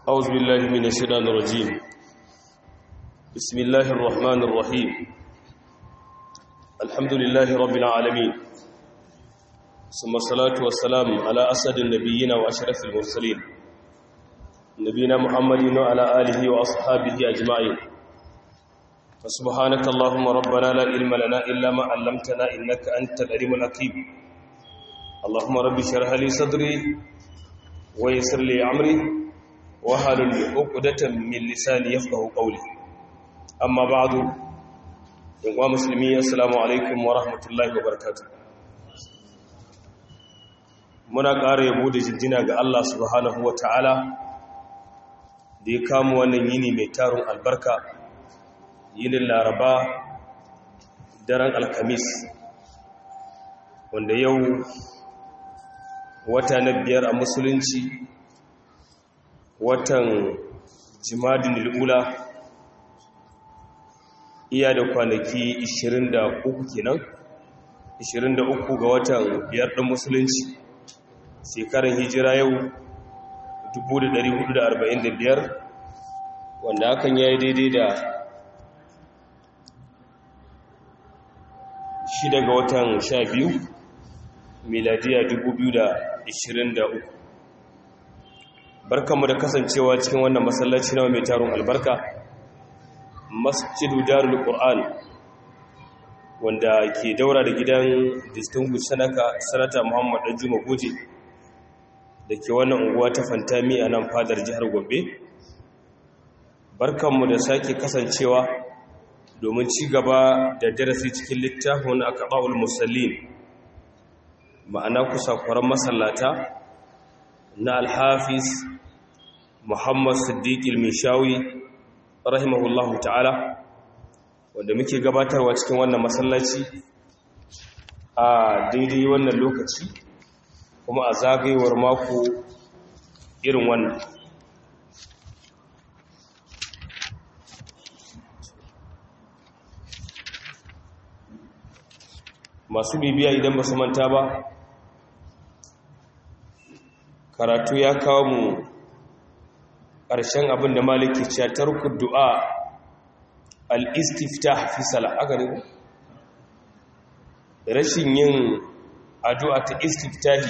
أعوذ بالله من الشيطان الرجيم بسم الله الرحمن الرحيم الحمد لله رب العالمين ثم الصلاة والسلام على أسد النبيين وأشرف المرسلين نبينا محمد وعلى آله وأصحابه أجمعين فسبحانك اللهم ربنا لا علم لنا إلا ما علمتنا إنك أنت العليم الحكيم اللهم رب اشرح لي صدري ويسر لي أمري وحلل عقدة من لساني يفقه قولي أما بعد يا مسلمين السلام عليكم ورحمة الله وبركاته muna ƙara yabo da jinjina ga Allah subhanahu wa ta'ala da ya kama wannan yini mai tarun albarka yinin laraba daren alkamis wanda yau wata na biyar a musulunci watan jimadin al'ula iya da kwanaki 23 kenan 23 ga watan biyar ɗin musulunci shekarar hijira yau 1445 wanda hakan ya yi daidai da shida ga watan 12 miladiya 2023 barkanmu da kasancewa cikin wannan masallaci na mai taron albarka masjidu darul qur'an wanda ke daura da gidan distinguished sanaka sanata muhammad danjuma goje da ke wannan unguwa ta fantami a nan fadar jihar gombe barkanmu da sake kasancewa domin ci gaba da darasi cikin littafin akaba'ul musallin ma'ana kusa kwaran masallata na alhafiz muhammad siddiq ilmishawi rahimahullahu ta'ala wanda muke gabatarwa cikin wannan masallaci a daidai wannan lokaci kuma a zagayewar mako irin wannan masu bibiya idan ba su manta ba karatu ya kawo mu ƙarshen abin da maliki ce tarku du'a al-istiftah fi salah aka ne rashin yin addu'a ta istiftahi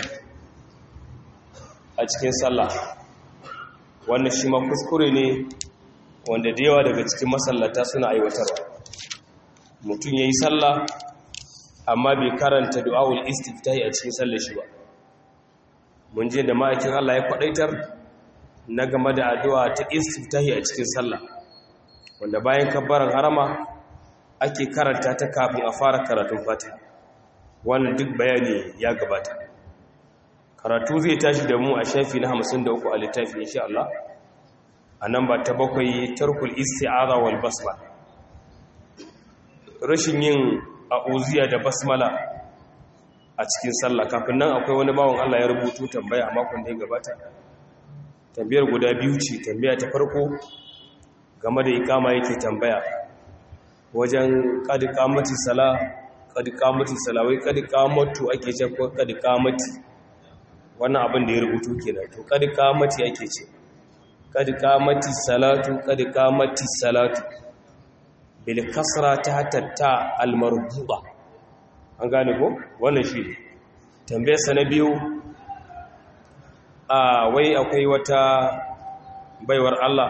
a cikin sallah wannan shi ma kuskure ne wanda da yawa daga cikin masallata suna aiwatarwa mutum ya yi sallah amma bai karanta du'awul istiftahi a cikin sallar shi ba mun je da ma'aikin Allah ya kwadaitar na game da addu'a ta istiftahi a cikin sallah wanda bayan kabbaran harama ake karanta ta kafin a fara karatun fatiha wannan duk bayani ya gabata karatu zai tashi da mu a shafi na 53 a littafi insha Allah a nan ba ta bakwai tarkul isti'aza wal basmala rashin yin a'uziya da basmala a cikin sallah kafin nan akwai wani bawon Allah ya rubutu tambaya a makon da ya gabata tambayar guda biyu ce tambaya ta farko game da ikama yake tambaya wajen kadi kamati sala kadi kamati sala wai kadi kamatu ake ce ko kadi kamati wannan abin da ya rubutu kenan to kadi kamati ake ce kadi kamati salatu kadi kamati salatu bil kasra ta tatta al marbuba an gane ko wannan shi tambayar sa na biyu a wai akwai wata baiwar Allah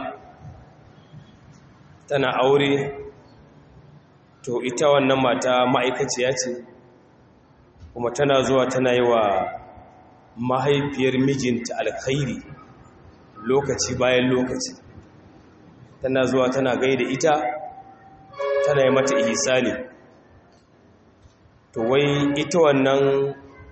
tana aure to ita wannan mata ma'aikaciya ce kuma tana zuwa tana yi wa mahaifiyar mijinta alkhairi lokaci bayan lokaci tana zuwa tana gaida ita tana yi mata ihsani to wai ita wannan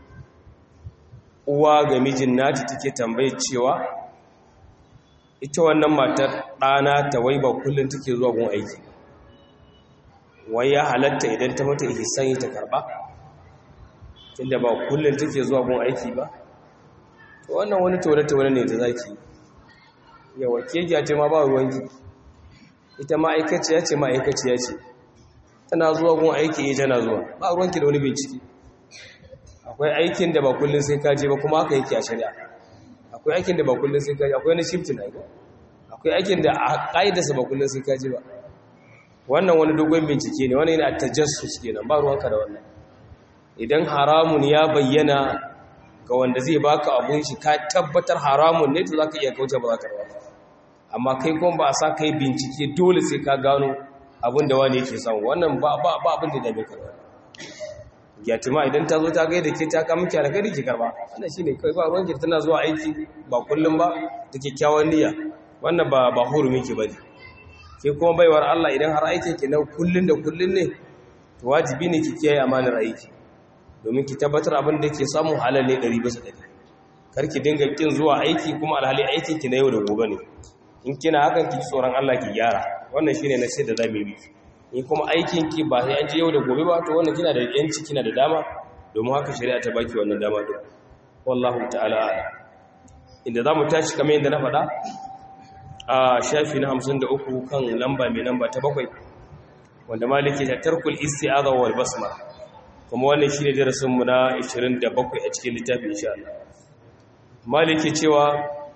uwa ga mijin nata take tambaye cewa ita wannan matar ɗana ta wai ba kullum take zuwa gun aiki wai ya halatta idan ta mata ihsani ta karba tunda ba kullum take zuwa gun aiki ba to wannan wani tore-tore ne da zaki yawa kegiya ce ma ba ruwanki ita ma'aikaciya ce ma'aikaciya ce tana zuwa gun aiki eh tana zuwa ba ruwanki da wani bincike akwai aikin da ba kullum sai ka je ba kuma haka yake a shari'a akwai aikin da ba kullum sai ka je akwai wani shifting aiko akwai aikin da a ƙa'idarsa ba kullum sai ka ji ba wannan wani dogon bincike ne wani yana tajassus kenan ba ruwanka da wannan idan haramun ya bayyana ga wanda zai baka abun shi ka tabbatar haramun ne to zaka iya kauce ba zaka rawa amma kai kuma ba a sa kai bincike dole sai ka gano abin da wani yake samu wannan ba ba ba abin da dame ka gyatima idan ta zo ta gaida ke ta ka miki alkhairi ki karba wannan shine kai ba ruwan ki tana zuwa aiki ba kullum ba da kyakkyawan niyya wannan ba ba hurumi ki bane ke kuma baiwar Allah idan har aikin ki na kullun da kullun ne to wajibi ne ki kiyaye amanar aiki domin ki tabbatar abin da ke samun halal ne 100% kar ki dinga kin zuwa aiki kuma alhali aikin ki na yau da gobe ne in kina hakan ki tsoron Allah ki gyara wannan shine na sai da zamu yi in kuma aikin ki ba sai an je yau da gobe ba to wannan kina da yanci kina da dama domin haka shari'a ta baki wannan dama din wallahu ta'ala a'lam inda zamu tashi kamar yadda na faɗa a shafi na 53 kan lamba mai lamba ta bakwai wanda maliki ta tarkul isti'adha wal basma kuma wannan shine darasin mu na 27 a cikin littafin insha Allah maliki cewa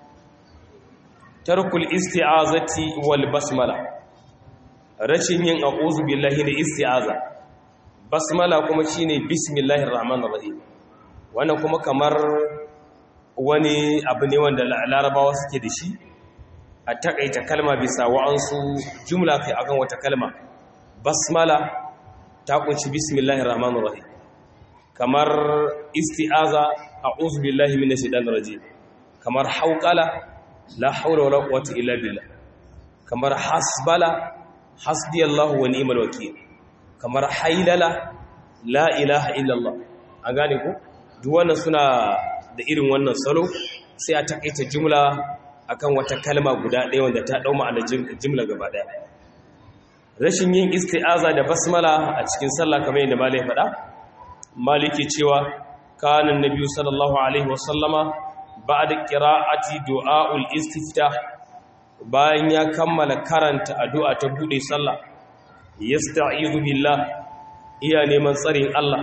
tarkul isti'azati wal basmala rashin yin a'udhu billahi da isti'aza basmala kuma shine bismillahir rahmanir rahim wannan kuma kamar wani abu ne wanda larabawa suke da shi a takaita kalma bisa wa'ansu jumla kai akan wata kalma basmala ta kunshi bismillahir rahmanir rahim kamar isti'aza a'udhu billahi minash shaitanir rajim kamar hauqala la hawla wala quwwata illa billah kamar hasbala hasbiyallahu wa ni'mal wakeel kamar haylala la ilaha illallah an gane ku duk wannan suna da irin wannan salo sai a takaita jumla akan wata kalma guda ɗaya wanda ta ɗau ma'anar jimla gaba ɗaya rashin yin isti'aza da basmala a cikin sallah kamar yadda malai faɗa maliki cewa kanan nabi sallallahu alaihi wasallama ba'da qira'ati du'aul istiftah bayan ya kammala karanta addu'a ta bude sallah yasta'izu billah iya neman tsarin Allah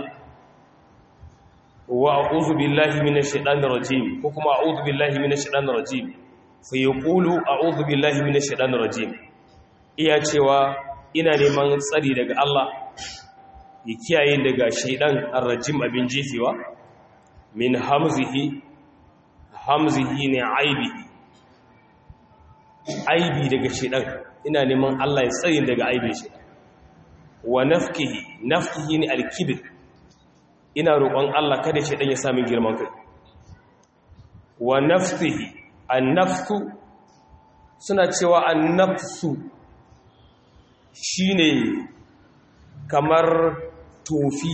wa a'udhu billahi minash shaitanir rajim ko kuma a'udhu billahi minash shaitanir rajim fa yaqulu a'udhu billahi minash shaitanir rajim iya cewa ina neman tsari daga Allah ya kiyaye daga shaidan ar-rajim abin jefewa min hamzihi hamzihi ne aibi aibi daga shaidan ina neman Allah ya tsari daga aibin shaidan wa nafkihi nafkihi ne al-kibr ina roƙon Allah kada shaidan ya sami girman kai wa nafsihi an-nafsu suna cewa an-nafsu shine kamar tofi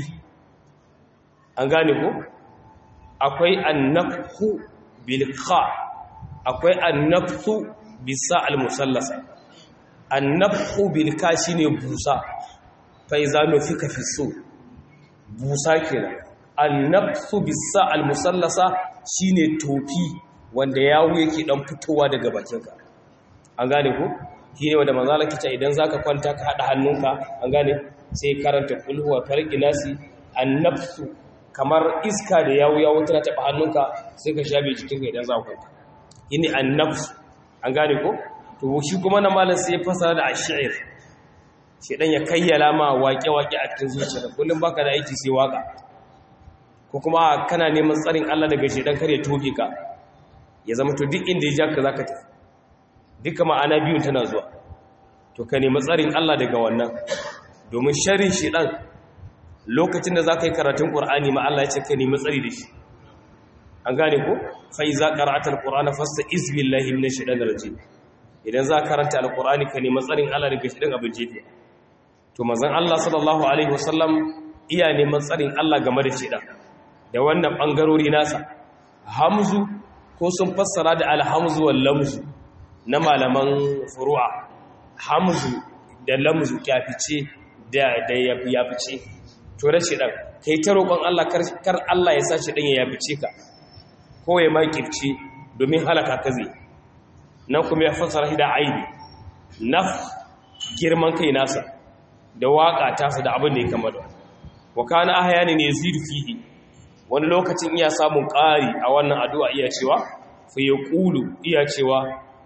an gane ko akwai an-nafhu bil kha akwai an-nafsu bisa al-musallasa an-nafhu bil ka shine busa fa iza nufika fi su busa kenan an-nafsu bisa al-musallasa shine tofi wanda yawo yake dan fitowa daga bakinka an gane ko shine wanda manzo Allah kice idan zaka kwanta ka hada hannunka an gane sai karanta kulhuwa farqi nasi an-nafsu kamar iska da yawo yawo tana taba hannunka sai ka shabe jikinka idan zaka kwanta shine an-nafsu an gane ko to shi kuma na malam sai ya fasara da ash-shi'r shedan ya kayyala ma waƙe-waƙe a cikin zuciya kullum baka da aiki sai waka ko kuma kana neman tsarin Allah daga shedan kar ya toge ka ya zama to duk inda ya ja ka zaka tafi duka ma'ana biyun tana zuwa to ka nemi tsarin Allah daga wannan domin sharrin shedan lokacin da zaka yi karatun Qur'ani ma Allah ya ce ka nemi tsari da shi an gane ko fa iza qara'ata al-qur'ana fasta'iz billahi minash shaitanir rajim idan za ka karanta al-qur'ani ka nemi tsarin Allah daga shedan abin jefe to manzon Allah sallallahu alaihi wasallam iya neman tsarin Allah game da shedan da wannan bangarori nasa hamzu ko sun fassara da alhamzu wal lamzu na malaman furu'a hamzu da lamzu kyafice da da yafice to da shedan kai ta roƙon Allah kar Allah ya sa shedan ya yafice ka ko ya makirce domin halaka ka zai nan kuma ya fassara shi da aibi naf girman kai nasa da waka tasa da abin da ya kama da wa kana ahyani ne yazidu fihi wani lokacin iya samun ƙari a wannan addu'a iya cewa fa yaqulu iya cewa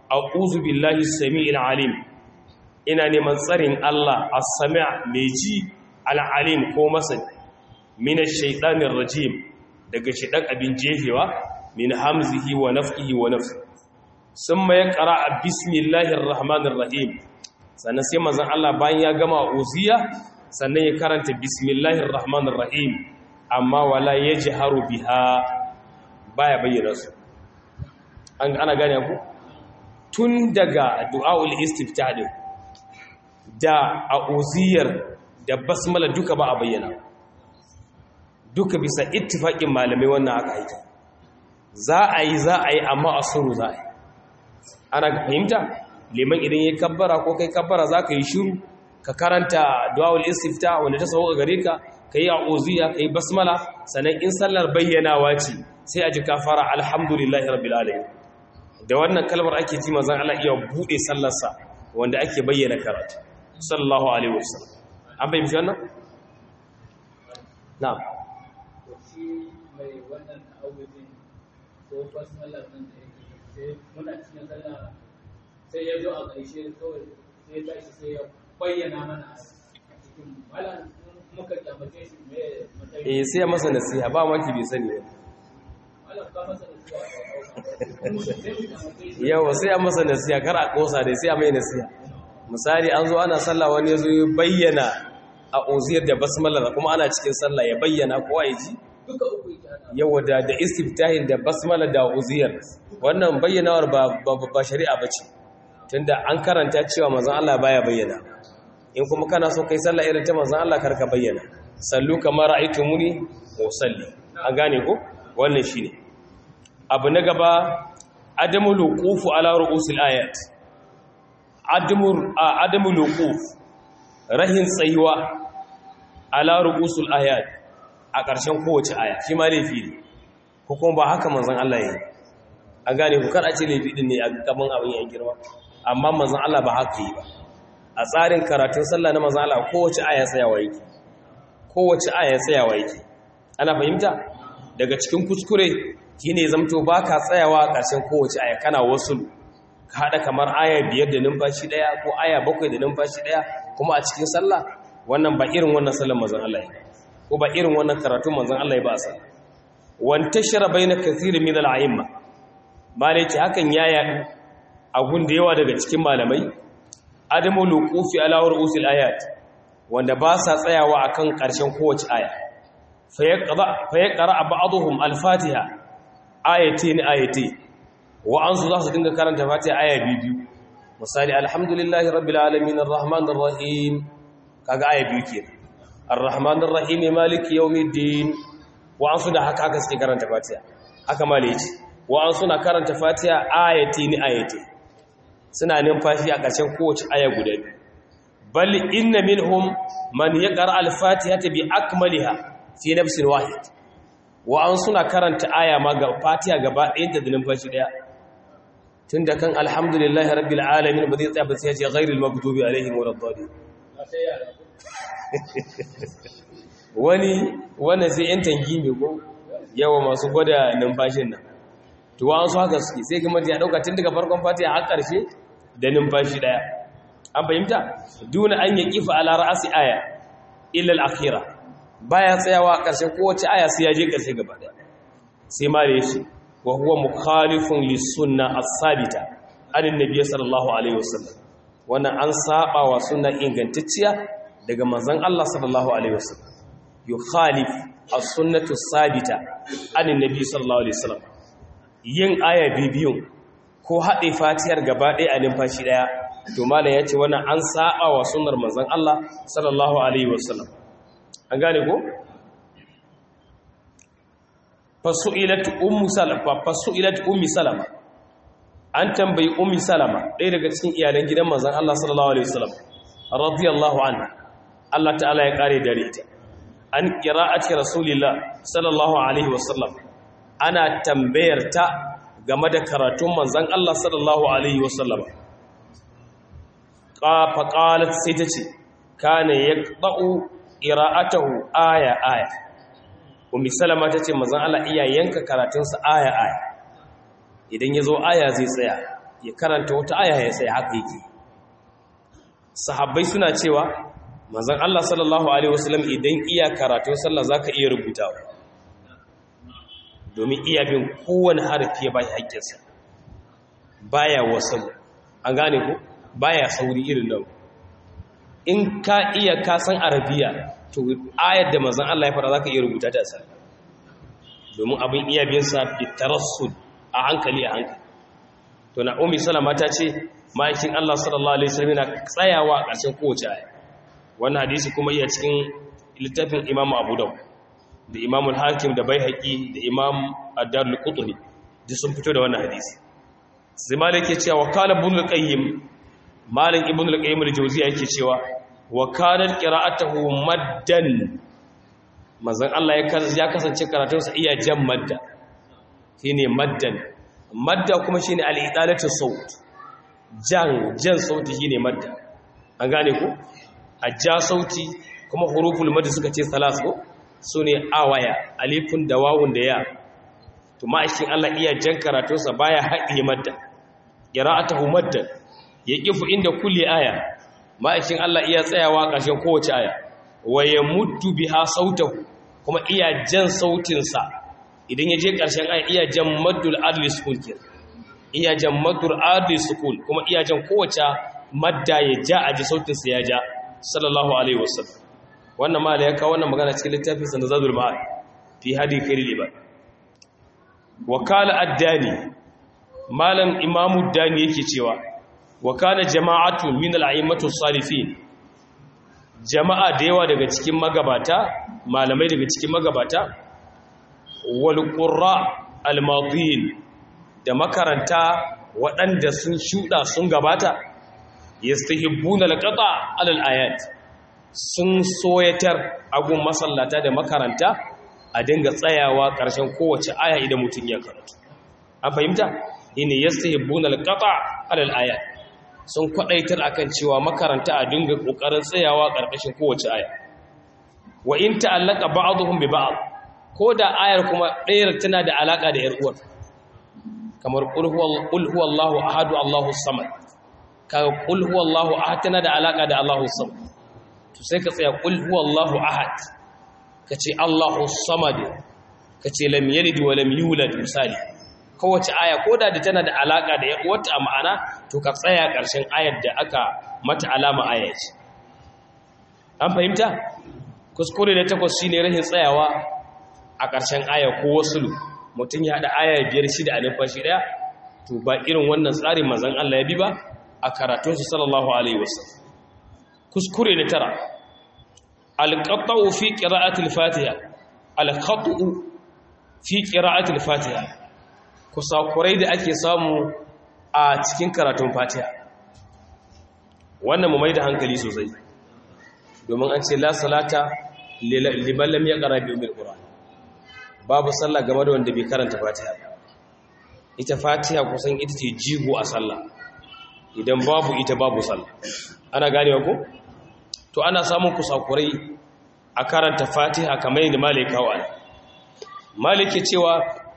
a'udhu billahi samii'il alim ina neman tsarin Allah as-sami' mai ji al-alim ko masani min ash-shaytanir rajim daga shaytan abin jefewa min hamzihi wa nafthihi wa nafsi summa yaqra bismillahir rahmanir rahim sannan sai manzon Allah bayan ya gama uziya sannan ya karanta bismillahir rahmanir rahim amma wala yajharu biha baya bayyana su an ana gane ku tun daga du'aul istiftah din da a'uziyar da basmala duka ba a bayyana duka bisa ittifaqin malamai wannan aka aiki za a yi za a yi amma a suru za a yi ana fahimta liman idan ya kabbara ko kai kabbara za ka yi shiru ka karanta du'aul istifta wanda ta sauka gare ka ka yi a'uziya ka yi basmala sannan in sallar bayyanawa ce sai a ji kafara alhamdulillahi rabbil alamin da wannan kalmar ake ji manzon Allah iya bude sallarsa wanda ake bayyana karatu sallallahu alaihi wasallam an bayyana wannan na'am mai wannan awudin ko basmala nan da yake sai muna cikin sallah sai ya zo a ƙarshe kawai sai ya tashi sai ya bayyana mana a cikin malam muka kyamace shi me matsayi eh sai ya masa nasiha ba maki bai sani ba malam ka masa da zuwa sai mu kyamace shi yawa sai ya masa nasiha kar a kosa dai sai ya mai nasiha misali an zo ana sallah wani ya zo ya bayyana a uziyar da basmala kuma ana cikin sallah ya bayyana kowa ya ji duka uku yake hada yawa da da istiftahin da basmala da uziyar wannan bayyanawar ba ba, ba shari'a bace tunda an karanta cewa manzon Allah baya bayyana in kuma kana so kai sallah irin ta manzon Allah karka bayyana sallu kama ra'aytumuni usalli an gane ko wannan shine abu na gaba adamu luqufu ala ru'usil ayat adamu adamu luquf rahin tsayuwa ala ru'usul ayat a ƙarshen kowace aya shi ma laifi ne ko kuma ba haka manzon Allah yayi an gane ku kar a ce laifi din ne a gaban abin ya girma amma manzon Allah ba haka yi ba a tsarin karatun sallah na manzon Allah kowace aya tsayawa yake kowace aya tsayawa yake ana fahimta daga cikin kuskure shine zamto baka tsayawa a ƙarshen kowace aya kana wasu ka hada kamar aya biyar da numfashi daya ko aya bakwai da numfashi daya kuma a cikin sallah wannan ba irin wannan sallar manzon Allah ya ko ba irin wannan karatun manzon Allah ya ba sa wantashara baina kathirin min al-a'imma malaki hakan ya yadu a gun da yawa daga cikin malamai adamu luqufi ala ru'usil ayat wanda ba sa tsayawa akan ƙarshen kowace aya fa yaqra ba'dhum al-fatiha ayatin ayati wa an su za su dinga karanta fatiha aya biyu misali alhamdulillahi rabbil alamin arrahmanir rahim kaga aya biyu kenan arrahmanir rahim maliki yawmiddin wa an su da haka haka suke karanta fatiha haka malaci wa an suna karanta fatiha ayatin ayati suna numfashi a ƙarshen kowace aya guda biyu bal inna minhum man yaqra al-fatihata bi akmaliha fi nafsin wahid wa an suna karanta aya ma ga fatiha gaba ɗayanta da numfashi ɗaya tun da kan alhamdulillahi rabbil alamin ba zai tsaya ba sai ya ce ghairil maghdubi alaihim waladdallin ba sai yara wani wannan sai yan tangi ne ko yawa masu gwada numfashin nan to an su haka suke sai kuma ya dauka tun daga farkon fatiha har karshe da numfashi daya an fahimta duna an yaqifa ala ra'si aya illa al-akhirah baya tsayawa a ƙarshen kowace aya sai ya je ƙarshe gaba ɗaya sai ma da yace wa huwa mukhalifun lis-sunna as-sabita anin nabiy sallallahu alaihi wasallam wannan an saba wa sunna ingantacciya daga manzon Allah sallallahu alaihi wasallam yukhalif as-sunnatu as-sabita anin nabiy sallallahu alaihi wasallam yin aya bibiyun ko haɗe fatiyar gaba ɗaya a numfashi ɗaya to malam ya ce wannan an saba wa sunnar manzon Allah sallallahu alaihi wasallam an gane ko fasu'ilat ummu salama fasu'ilat ummi salama an tambayi ummi salama ɗaya daga cikin iyalan gidan manzon Allah sallallahu alaihi wasallam radiyallahu anha Allah ta'ala ya kare dare ita an qira'ati rasulillah sallallahu alaihi wasallam ana tambayar ta game da karatun manzon Allah sallallahu alaihi wasallam fa qalat sai ta ce kana yaqta'u qira'atahu aya aya ummi salama tace manzon Allah iya yanka karatunsa aya aya idan yazo aya zai tsaya ya karanta wata aya ya sai haka yake sahabbai suna cewa manzon Allah sallallahu alaihi wasallam idan iya karatun sallah zaka iya rubutawa domin iya bin kowane harafi ya bai haƙƙinsa baya wasan an gane ko baya sauri irin nan in ka iya ka san arabiya to ayar da manzon Allah ya fara zaka iya rubuta ta sai domin abin iya bin sa bitarassul a hankali a hankali to na ummi salama ta ce ma'aikin Allah sallallahu alaihi wasallam yana tsayawa a ƙarshen kowace aya wannan hadisi kuma iya cikin littafin Imam Abu Dawud da Imam al-Hakim da Baihaqi da Imam Ad-Darul Qutni duk sun fito da wannan hadisi sai malik yake cewa wakala ibn al-qayyim malik ibn al-qayyim al-jawziya yake cewa wa kana qira'atuhu maddan manzon Allah ya kasance karatunsa iya jan madda shine maddan madda kuma shine al-idalatu saut jan jan sauti shine madda an gane ku a ja sauti kuma huruful madda suka ce salas ko sune awaya alifun da wawun da ya to ma'aikin Allah iya jan karatunsa baya haɗiye madda qira'atuhu maddan yaqifu inda kulli aya ma'aikin Allah iya tsayawa ƙarshen kowace aya wa yamuddu biha sautahu kuma iya jan sautinsa idan ya je ƙarshen aya iya jan maddul adli sukun ke iya jan maddul adli sukun kuma iya jan kowace madda ya ja a ji sautinsa ya ja sallallahu alaihi wasallam wannan ma ya kawo wannan magana cikin littafin sa nazadul ma'ad fi hadi khairil ibad wakala addani malam imamu dani yake cewa wakana jama'atu min al'aimatu salifin jama'a da yawa daga cikin magabata malamai daga cikin magabata wal qurra al madin da makaranta waɗanda sun shuɗa sun gabata yastahibbuna al-qata ala al-ayat sun soyatar agun masallata da makaranta a dinga tsayawa ƙarshen kowace aya idan mutum ya karatu an fahimta ina yastahibbuna al-qata ala al-ayat sun kwadaitar akan cewa makaranta a dinga kokarin tsayawa ƙarƙashin kowace aya wa in ta'allaka ba'dhum bi ba'd ko da ayar kuma ɗayar tana da alaka da 'yar uwar kamar qul huwallahu ahad allahu samad kaga qul huwallahu ahad tana da alaka da allahu samad to sai ka tsaya qul huwallahu ahad kace allahu samad kace lam yalid wa lam yulad misali kowace aya ko da tana da alaka da yan uwarta a ma'ana to ka tsaya ƙarshen ayar da aka mata alama aya ce an fahimta kuskure da takwas shine rashin tsayawa a ƙarshen aya ko wasulu mutum ya haɗa aya biyar shida a numfashi ɗaya to ba irin wannan tsarin manzon Allah ya bi ba a karatunsu sallallahu alaihi wasallam kuskure da tara alqata'u fi qira'ati al-fatiha alqata'u fi qira'ati al-fatiha kusakurai da ake samu a cikin karatun fatiha wannan mu mai da hankali sosai domin an ce la salata liman lam yaqra bi umil qur'an babu sallah game da wanda bai karanta fatiha ita fatiha kusan ita ce jigo a sallah idan babu ita babu sallah ana ganewa ko to ana samun kusakurai a karanta fatiha kamar yadda malika wa malike cewa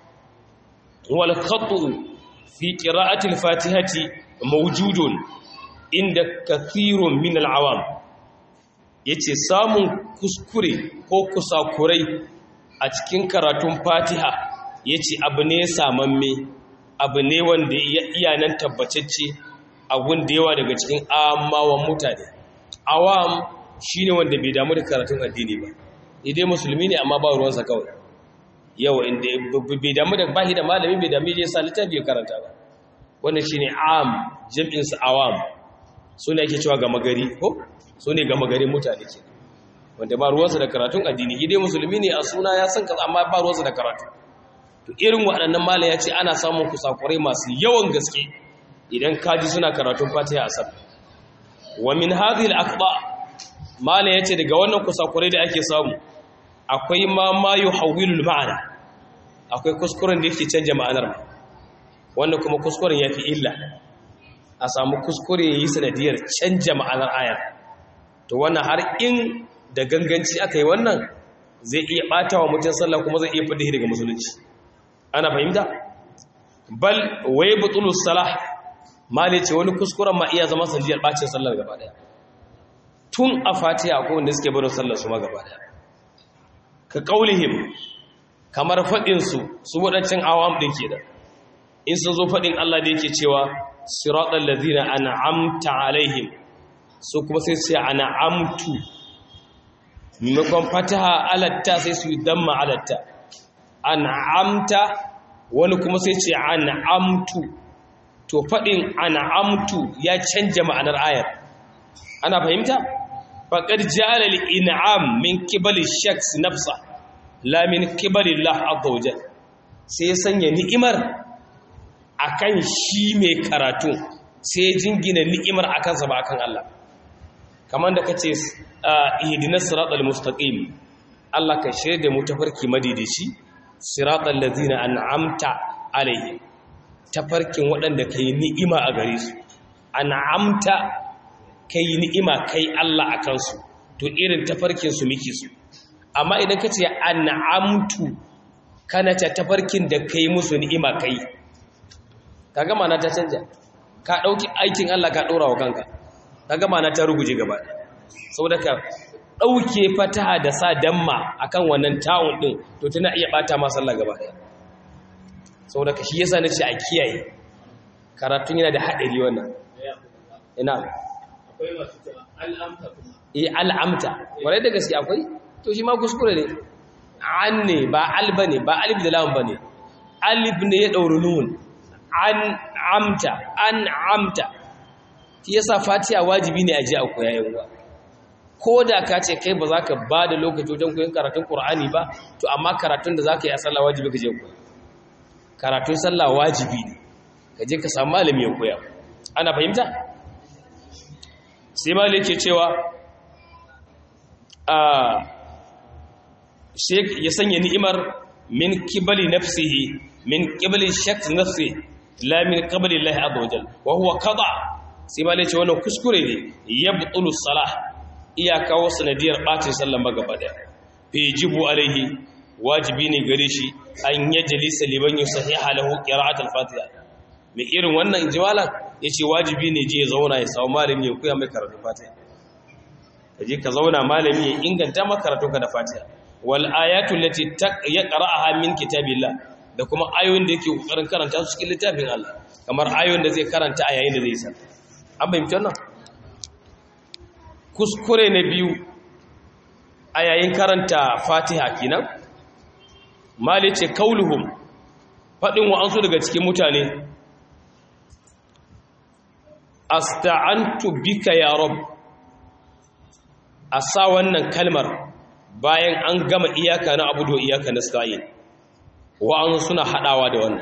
wal khatu fi qira'ati al-fatihati mawjudun inda kathirun min al-awam yace samun kuskure ko kusakurai a cikin karatun fatiha yace abu ne samamme abu ne wanda ya iya nan tabbatacce abun da yawa daga cikin amawan mutane awam shine wanda bai damu da karatun addini ba idai musulmi ne amma ba ruwansa kawai yawa inda bai damu da bahi da malami bai damu da yasa littafi ya karanta ba wannan shine am jam'in su awam sune ake cewa gama gari ko sune gama gari mutane ke wanda ba ruwansa da karatun addini idai musulmi ne a suna ya san kaza amma ba ruwansa da karatu to irin waɗannan malaya ce ana samun kusakurai masu yawan gaske idan kaji suna karatun fatiha a sabbi wa min hadhihi al-aqba mala yace daga wannan kusakurai da ake samu akwai ma ma yuhawwilu al-ma'ana akwai kuskuren da yake canja ma'anar wannan kuma kuskuren yafi illa a samu kuskure yayi sanadiyar canja ma'anar aya to wannan har in da ganganci aka yi wannan zai iya bata wa mutum sallah kuma zai iya fadi daga musulunci ana fahimta bal way butulu salah mali ce wani kuskuren ma iya zama sanjiyar bacin sallar gaba daya tun a fatiha ko wanda suke barin sallar su ma gaba daya ka kaulihim kamar fadin su su wadancan awam din ke da in sun zo fadin Allah da yake cewa siratal ladina an'amta alaihim su kuma sai sai an'amtu maimakon fataha alatta sai su yi damma alatta an'amta wani kuma sai ce an'amtu to faɗin an'amtu ya canja ma'anar ayar ana fahimta faqad ja'ala al-in'am min qibali shakhs nafsa la min qibali Allah azza wajal sai ya sanya ni'imar akan shi mai karatu sai ya jingina ni'imar akan sa ba akan Allah kamar da kace ihdinas siratal mustaqim Allah ka shirye da mu tafarki madidici siratal ladzina an'amta alaihim tafarkin waɗanda kai ni'ima a gare su an'amta kai ni'ima kai Allah a kansu to irin tafarkin su miki su amma idan kace an'amtu kana ta tafarkin da kai musu ni'ima kai kaga mana ta canja ka dauki aikin Allah ka dora wa kanka kaga mana ta ruguje gaba saboda ka ɗauke fataha da sa damma akan wannan ta'un ɗin to tana iya ɓata ma sallah gaba ɗaya saboda ka shi yasa na ce a kiyaye karatun yana da haɗari wannan ina akwai masu cewa al'amta kuma eh al'amta warai da gaske akwai to shi ma kuskure ne an ne ba al bane ba alif da lam bane alif ne ya ɗauri nun an amta an amta shi yasa fatiha wajibi ne a ji a koya yan uwa ko da ka ce kai ba za ka ba da lokaci wajen koyon karatun ƙur'ani ba to amma karatun da za ka yi a sallah wajibi ka je koya karatun sallah wajibi ne ka je ka samu malami ya koya ana fahimta sai malami ke cewa a ya sanya ni'imar min kibali nafsihi min kibali shak nafsi la min qabli Allah azza wajal wa huwa qada sai malami ce wannan kuskure ne yabtulu salah iya kawo sanadiyar ɓacin sallan ba gaba ɗaya fi jibu alaihi wajibi ne gare shi an yi jalisa liban yi sahiha lahu qira'at al-fatiha mai irin wannan jiwala yace wajibi ne je ya zauna ya samu malami ya koya mai karatu fatiha kaje ka zauna malami ya inganta maka karatu ka da fatiha wal ayatu allati yaqra'uha min kitabillah da kuma ayoyin da yake kokarin karanta su cikin littafin Allah kamar ayoyin da zai karanta a yayin da zai san an bayyana wannan kuskure na biyu a yayin karanta fatiha kenan mali ce kauluhum faɗin wa'ansu daga cikin mutane asta'antu bika ya rab a sa wannan kalmar bayan an gama iyaka na abu da iyaka na sta'in wa'ansu suna haɗawa da wannan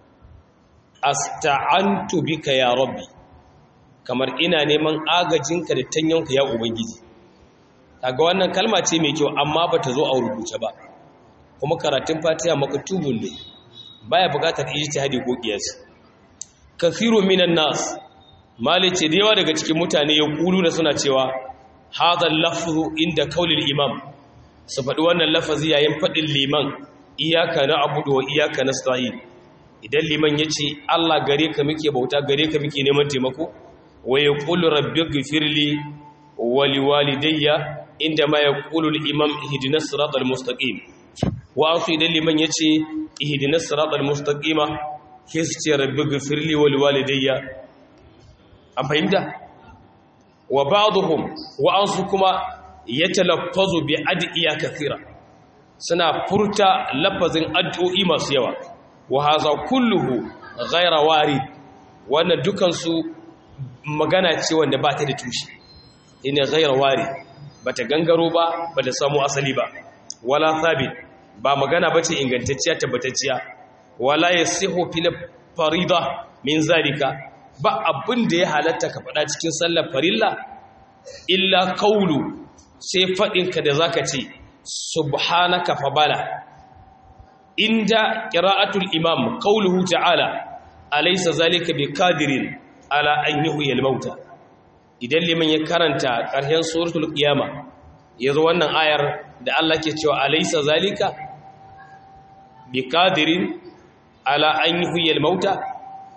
asta'antu bika ya rabbi kamar ina neman agajinka da tanyonka ya ubangiji kaga wannan kalma ce mai kyau amma bata zo a rubuce ba kuma karatun fatiha maktubun ne baya bukatar ijtihadi ko qiyas kathiru minan nas malice da yawa daga cikin mutane ya kulu da suna cewa hadha lafzu inda kaulil imam su faɗi wannan lafazi yayin faɗin liman iyaka na abudu wa iyaka nasta'in idan liman yace Allah gare ka muke bauta gare ka muke neman taimako wa yaqulu rabbighfirli wa liwalidayya indama yaqulu al-imam ihdinas siratal mustaqim wa asu idan liman yace ihdinas siratal mustaqima hisce rabbighfirli wa liwalidayya an fahimta wa ba'dhum wa ansu kuma yatalaffazu bi adiya kathira suna furta lafazin addu'o'i masu yawa wa haza kulluhu ghayra warid wannan dukan su magana ce wanda ba ta da tushe ina ghayra warid bata gangaro ba bata samu asali ba wala thabit ba magana bace ingantacciya tabbatacciya wala yasihu fil farida min zalika ba abin da ya halatta ka faɗa cikin sallar farilla illa kaulu sai faɗinka da zaka ce subhanaka fa bala inda qira'atul imam qauluhu ta'ala alaysa zalika biqadirin ala an yuhyi al-mauta idan liman ya karanta ƙarshen suratul qiyama yazo wannan ayar da Allah ke cewa alaysa zalika biqadirin ala an yuhyi al-mauta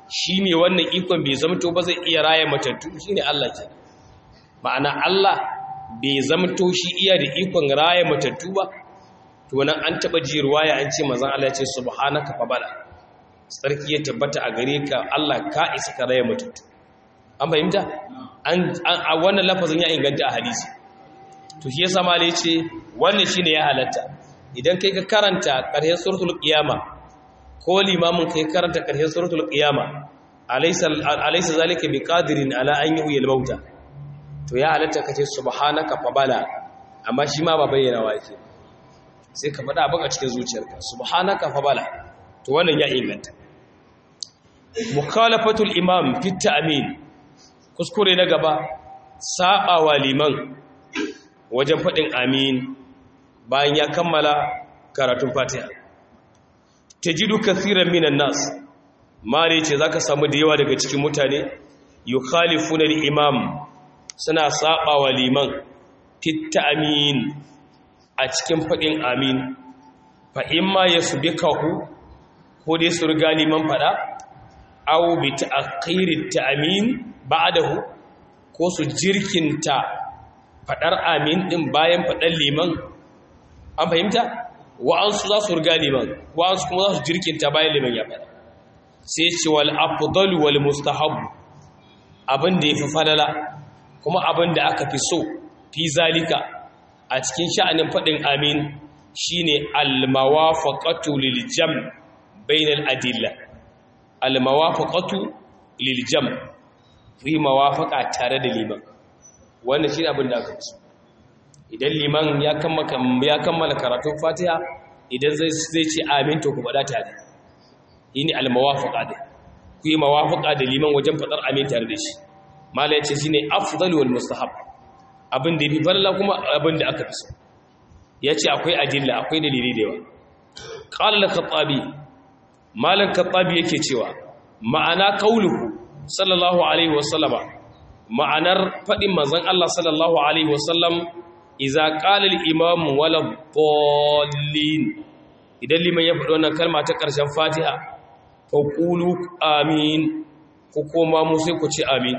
shi ne wannan ikon bai zamto ba zai iya raya matattu shi ne Allah ke ma'ana Allah bai zamto shi iya da ikon raya matattu ba to nan an taɓa ji ruwaya an ce mazan Allah ce subhanaka fa bala sarki ya tabbata a gare ka Allah ka isa ka raya matattu an fahimta a wannan lafazin ya inganta a hadisi to shi yasa malai ce wannan shine ya halatta idan kai ka karanta ƙarshen suratul qiyama ko limamin kai karanta ƙarshen suratul qiyama alaysa alaysa zalika biqadirin ala an yuhyil mauta to ya halatta kace subhanaka fa bala amma shi ma ba bayyana wa yake sai ka faɗa abin a cikin zuciyarka subhanaka fa bala to wannan ya inganta mukhalafatul imam fi ta'min kuskure na gaba sabawa liman wajen faɗin amin bayan ya kammala karatun fatiha tajidu kathiran minan nas mare ce zaka samu da yawa daga cikin mutane yukhalifuna al-imam suna sabawa liman fi ta'min a cikin faɗin amin fa imma yasbikahu ko dai su riga liman faɗa aw bi ta'khiri ta'min ba'dahu ko su jirkinta fadar amin din bayan fadar liman an fahimta wa'ansu za su riga liman wa'ansu kuma za su jirkinta bayan liman ya fada sai ce wal afdal wal mustahab abin da yafi falala kuma abin da aka fi so fi zalika a cikin sha'anin fadin amin shine al mawafaqatu lil jam' bainal adilla al mawafaqatu lil jam' fi mawafaka tare da liman wannan shi abin da aka fi idan liman ya kammala karatun fatiha idan zai ce amin to ku faɗa tare yi ne almawafaka da ku yi mawafaka da liman wajen faɗar amin tare da shi mala ya ce shi ne afdal wal mustahab abin da ya fi farla kuma abin da aka fi so ya ce akwai adilla akwai dalilai da yawa ƙalar katsabi malar katsabi yake cewa ma'ana kauluhu sallallahu alaihi wasallama ma'anar faɗin manzon Allah sallallahu alaihi wasallam iza qala al-imam wala dallin idan liman ya faɗi wannan kalma ta ƙarshen Fatiha fa qulu amin ku koma mu sai ku ce amin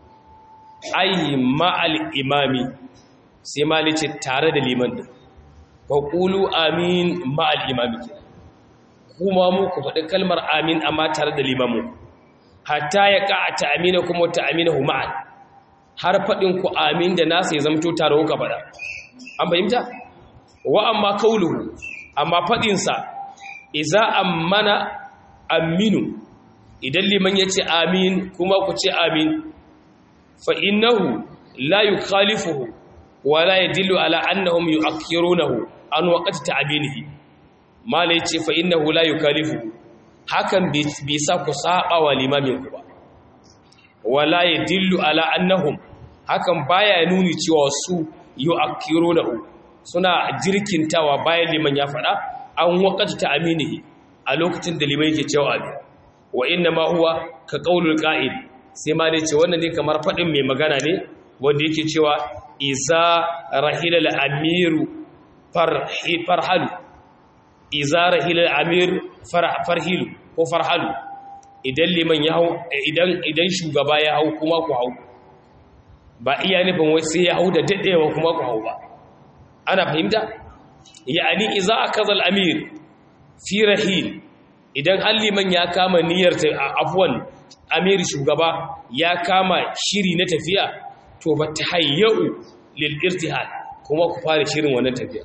ai ma'al imami sai mali ce tare da liman din fa qulu amin ma'al imami kuma mu ku faɗi kalmar amin amma tare da limamu hatta ya ka ta'amina kuma ta'aminahu ma'an har fadin ku amin da nasa ya zamto tare kuka fada an fahimta wa amma kauluhu amma fadin sa idza ammana aminu idan liman yace amin kuma ku ce amin fa innahu la yukhalifuhu wa la yadullu ala annahum yu'akhirunahu an waqti ta'aminihi mala yace fa innahu la yukhalifuhu hakan bai sa ku saba wa limamin ku ba wala yadillu ala annahum hakan baya nuni cewa su yu'akkirunahu suna jirkintawa bayan liman ya fada an waqata ta aminihi a lokacin da liman yake cewa abin wa inna ma huwa ka qaulul qa'id sai ma dai ce wannan ne kamar fadin mai magana ne wanda yake cewa iza rahila al-amiru farhalu iza rahila al-amir farhilu ko farhalu idan liman ya hau idan idan shugaba ya hau kuma ku hau ba iya nufin wai sai ya hau da dadewa kuma ku hau ba ana fahimta yani iza akaza al-amir fi rahil idan har liman ya kama niyyar afwan amir shugaba ya kama shiri na tafiya to ba tahayyau lil irtihal kuma ku fara shirin wannan tafiya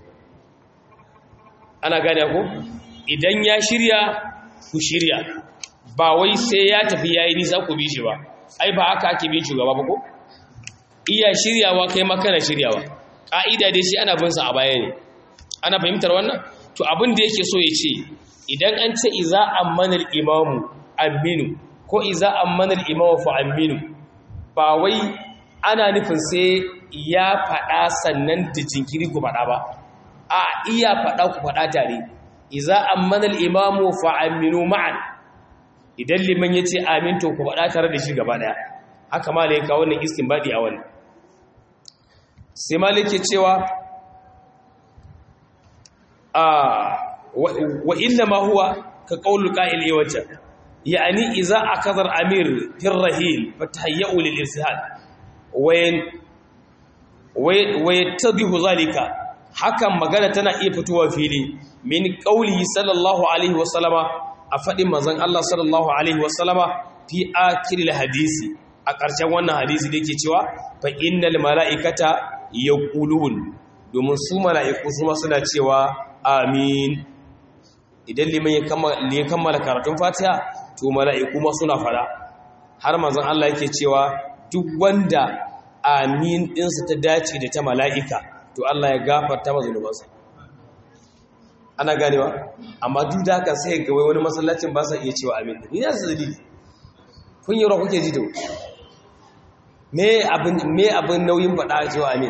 ana gane ko idan ya shirya ku shirya ba wai sai ya tafi yayi nisa ku bi shi ba ai ba haka ake bin shugaba ba ko iya shiryawa kai ma kana shiryawa ka'ida dai shi ana bin sa a baya ne ana fahimtar wannan to abin da yake so ya ce idan an ce iza ammanal imamu aminu ko iza ammanal imamu fa aminu ba wai ana nufin sai ya faɗa sannan da jinkiri ku faɗa ba a iya faɗa ku faɗa tare iza ammanal imamu fa aminu ma'an idan liman ya ce amin to ku faɗa tare da shi gaba ɗaya haka ma ya kawo wannan istinbadi a wannan sai malik ke cewa a wa inna ma huwa ka qaulul qa'il yawancan yani idza akadar amir fil rahil fatahayyu lil irsal wayan wayattabihu zalika hakan magana tana iya fitowa fili min qawlihi sallallahu alaihi wasallama a fadin manzon Allah sallallahu alaihi wasallama fi akhiril hadisi a ƙarshen wannan hadisi da yake cewa fa innal mala'ikata yaqulun domin su mala'iku su ma suna cewa amin idan liman ya kammala karatun fatiha to mala'iku ma suna fara har manzon Allah yake cewa duk wanda amin ɗinsa ta dace da ta mala'ika to Allah ya gafarta ma zunubansa ana ganewa amma duk da haka sai ga wani masallacin ba sa iya cewa amin ni ya su dalili kun yi kuke ji da me abin me abin nauyin faɗa a cewa amin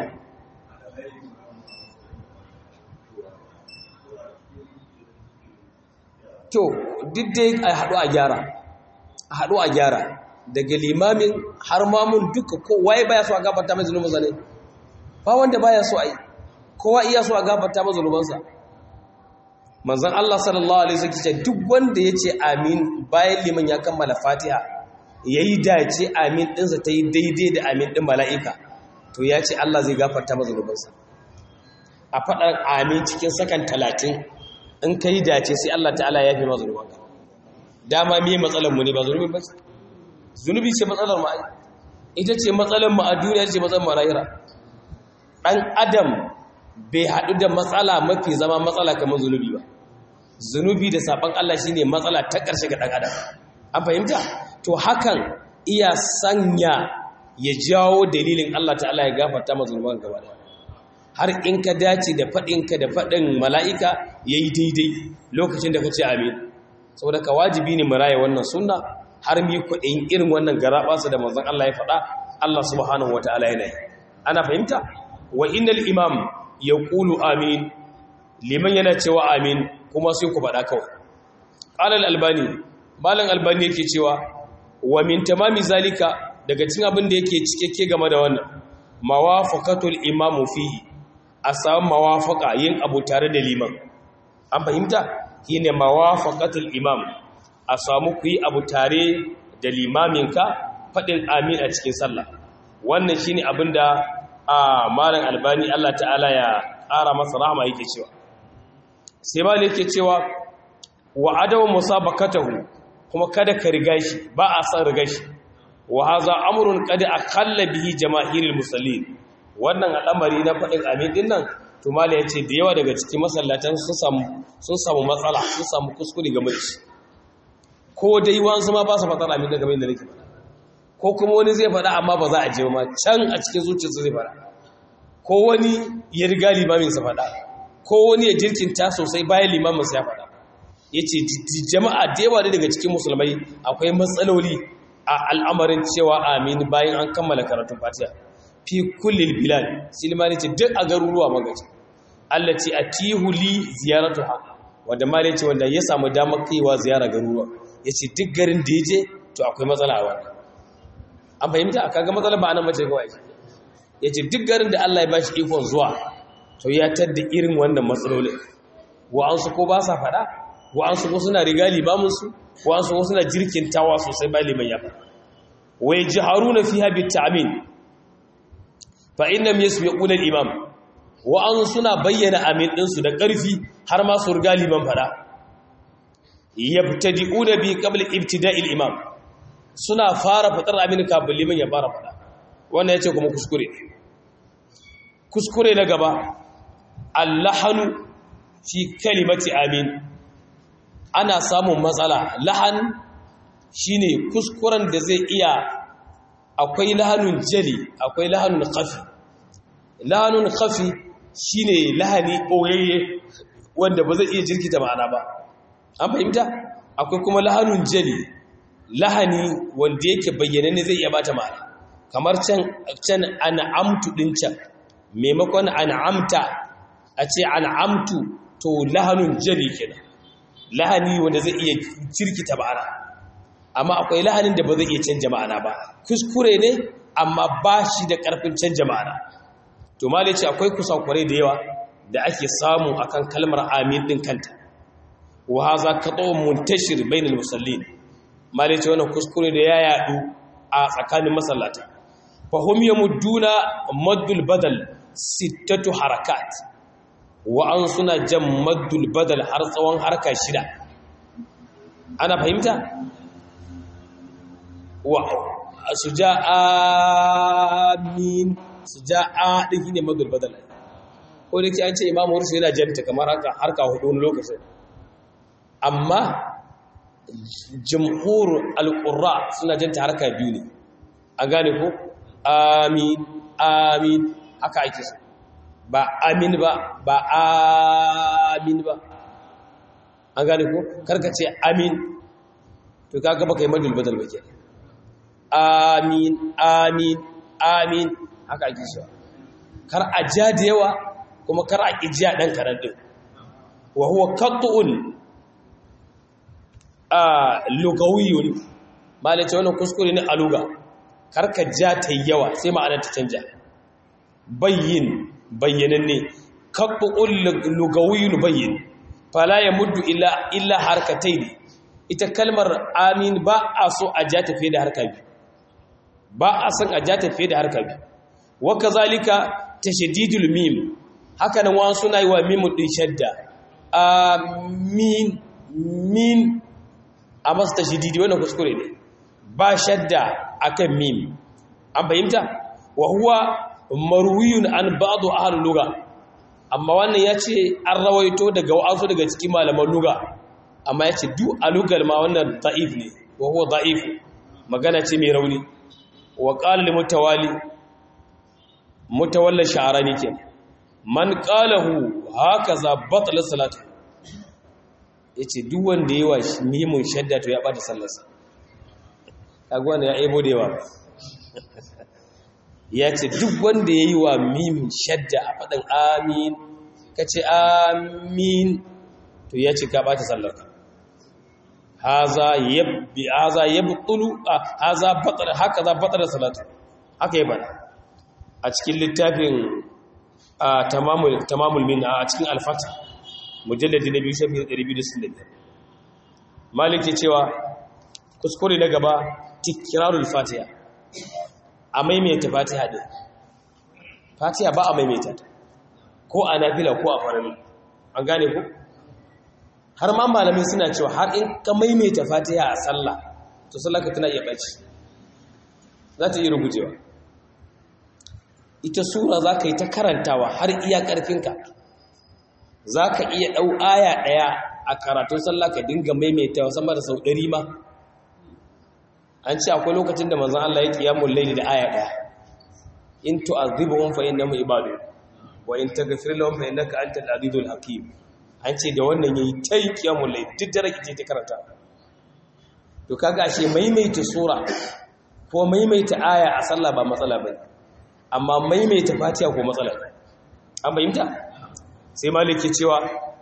to duk dai a haɗu a gyara a haɗu a gyara daga limamin har mamun duka kowa baya so a gafarta mai zunubinsa ne ba wanda baya so a yi kowa iya so a gafarta mai zunubansa manzan Allah sallallahu alaihi wasallam ce duk wanda ya ce amin bayan liman ya kammala fatiha ya yi dace amin ɗinsa ta yi daidai da amin ɗin mala'ika to ya ce Allah zai gafarta mai zunubansa a faɗar amin cikin sakan talatin in ka yi dace sai Allah ta'ala ya fi ma zunubanka dama me matsalar mu ne ba zunubi ba zunubi ce matsalar mu ita ce matsalar mu a duniya ce matsalar mu a lahira dan adam bai haɗu da matsala mafi zama matsala kamar zunubi ba zunubi da saban Allah shine matsala ta ƙarshe ga dan adam an fahimta to hakan iya sanya ya jawo dalilin Allah ta'ala ya gafarta ma zunuban gaba da har in ka dace da faɗinka da faɗin mala'ika ya yi daidai lokacin da ka ce amin saboda ka wajibi ne mu raya wannan sunna har mi kuɗin irin wannan garaɓasa da manzon Allah ya faɗa Allah subhanahu wa ta'ala yana yi ana fahimta wa innal imam ya ƙulu amin liman yana cewa amin kuma sai ku faɗa kawai ƙalal albani malam albani yake cewa wa min tamami zalika daga cin abin da yake cikakke game da wannan mawafaqatul imamu fihi a samu mawafaka yin abu tare da liman an fahimta shine mawafaqatul imam a samu ku yi abu tare da limaminka faɗin amin a cikin sallah wannan shine abin da a malam albani Allah ta'ala ya ƙara masa rahama yake cewa sai ma yake cewa wa adawu musabaqatahu kuma kada ka riga shi ba a san riga shi wa haza amrun qad aqalla bihi jamaahirul musallin wannan al'amari na faɗin amin din nan to mala ya ce da yawa daga cikin masallatan sun samu matsala sun samu kuskure game da shi ko dai wansu ma ba su faɗar amin da game da nake faɗa ko kuma wani zai faɗa amma ba za a je ma can a cikin zuciyarsa zai faɗa ko wani ya riga limaminsa faɗa ko wani ya jirkinta sosai bayan limaminsa ya faɗa ya ce jama'a da yawa daga cikin musulmai akwai matsaloli a al'amarin cewa amin bayan an kammala karatun fatiha fi kullil bilad silmani ce duk a garuruwa magaji allati atihu li ziyaratuha wanda mali ce wanda ya samu damar kaiwa ziyara garuruwa yace duk garin da yaje to akwai matsala a wannan an fahimta aka ga matsala ba anan mace kawai yace duk garin da Allah ya bashi ikon zuwa to ya tadda irin wannan matsalolin wa an su ko ba sa fada wa an su ko suna riga limamin su wa an su ko suna jirkintawa sosai ba liman ya fada wa yajharuna fiha bit ta'min fa inna yasbiquna al-imam wa an suna bayyana amin ɗinsu da ƙarfi har ma su riga liman fada yabtadi'una bi qabl ibtida'il imam suna fara fadar amin kafin liman ya fara fada wannan yace kuma kuskure kuskure na gaba allahanu fi kalimati amin ana samun matsala lahan shine kuskuren da zai iya akwai lahanun jali akwai lahanun khafi lahanun khafi shine lahani boyayye wanda ba zai iya jirkita ma'ana ba an fahimta akwai kuma lahanun jali lahani wanda yake bayyana ne zai iya bata ma'ana kamar can can an'amtu din can maimakon an'amta a ce an'amtu to lahanun jali kenan lahani wanda zai iya jirkita ma'ana amma akwai lahanin da ba zai iya canja ma'ana ba kuskure ne amma ba shi da ƙarfin canja ma'ana to ma ce akwai kusakurai da yawa da ake samu akan kalmar amin din kanta wa haza qat'un muntashir bainal musallin malai ce wannan kuskure da ya yadu a tsakanin masallata fahim yamudduna maddul badal sittatu harakat wa an suna jan maddul badal har tsawon harka shida ana fahimta wa su ja amin su ja a ɗin ne maddul badal ko da ke an ce imamu warsu yana janta kamar haka harka hudu wani lokacin amma jamhur al-qurra suna janta harka biyu ne an gane ko amin amin haka ake so ba amin ba ba amin ba an gane ko karka ce amin to kaga baka yi madul badal ba ke amin amin amin haka ake so kar a ja da yawa kuma kar a ƙi jiya ɗan karar ɗin wa huwa kattu'un a lugawiyun malace wannan kuskure ne a luga karka ja ta yawa sai ma'anar ta canja bayyin bayyananne kattu'un lugawiyun bayyin fala ya muddu illa illa harkatai ne ita kalmar amin ba a so a ja tafiye da harka biyu ba a son a ja tafiye da harka biyu wa kazalika tashdidul mim haka nan wani suna yi wa mimu ɗin shadda amin min a masu tashididi wannan kuskure ne ba shadda akan mim an fahimta wa huwa marwiyun an ba'du ahlul lugha amma wannan yace an rawaito daga wa'azu daga cikin malaman lugha amma yace duk a lugar ma wannan da'if ne wa huwa da'if magana ce mai rauni wa qala lil mutawali mutawalla sha'arani kenan man qalahu hakaza batala salatu yace duk wanda yayi wa mimun shadda to ya bata sallarsa kaga wanda ya aibo da yawa yace duk wanda yayi wa mimun shadda a fadin amin kace amin to yace ka bata sallarka haza yabbi haza yabtulu haza batala hakaza batala salatu haka yi bana a cikin littafin a tamamul min a cikin alfata mujalladi na biyu shafi 265 maliki cewa kuskure na gaba tikirarul fatiha a maimaita fatiha din fatiha ba a maimaita ta ko a nafila ko a farami an gane ku har ma malamai suna cewa har in ka maimaita fatiha a sallah to sallaka tana iya ɓaci za ta iya rugujewa ita sura za ka yi ta karantawa har iya ƙarfinka za ka iya ɗau aya ɗaya a karatun sallah ka dinga maimaitawa sama da sau ɗari ma an ce akwai lokacin da manzan Allah ya ƙiyamun laili da aya ɗaya in tu'azibuhum fa innahum ibadu wa in taghfir lahum fa innaka antal azizul hakim an ce da wannan yayi tai ƙiyamun laili duk da rake ta karanta to kaga ashe maimaita sura ko maimaita aya a sallah ba matsala bane amma maimaita fatiha ko matsala an bayyanta sai maliki cewa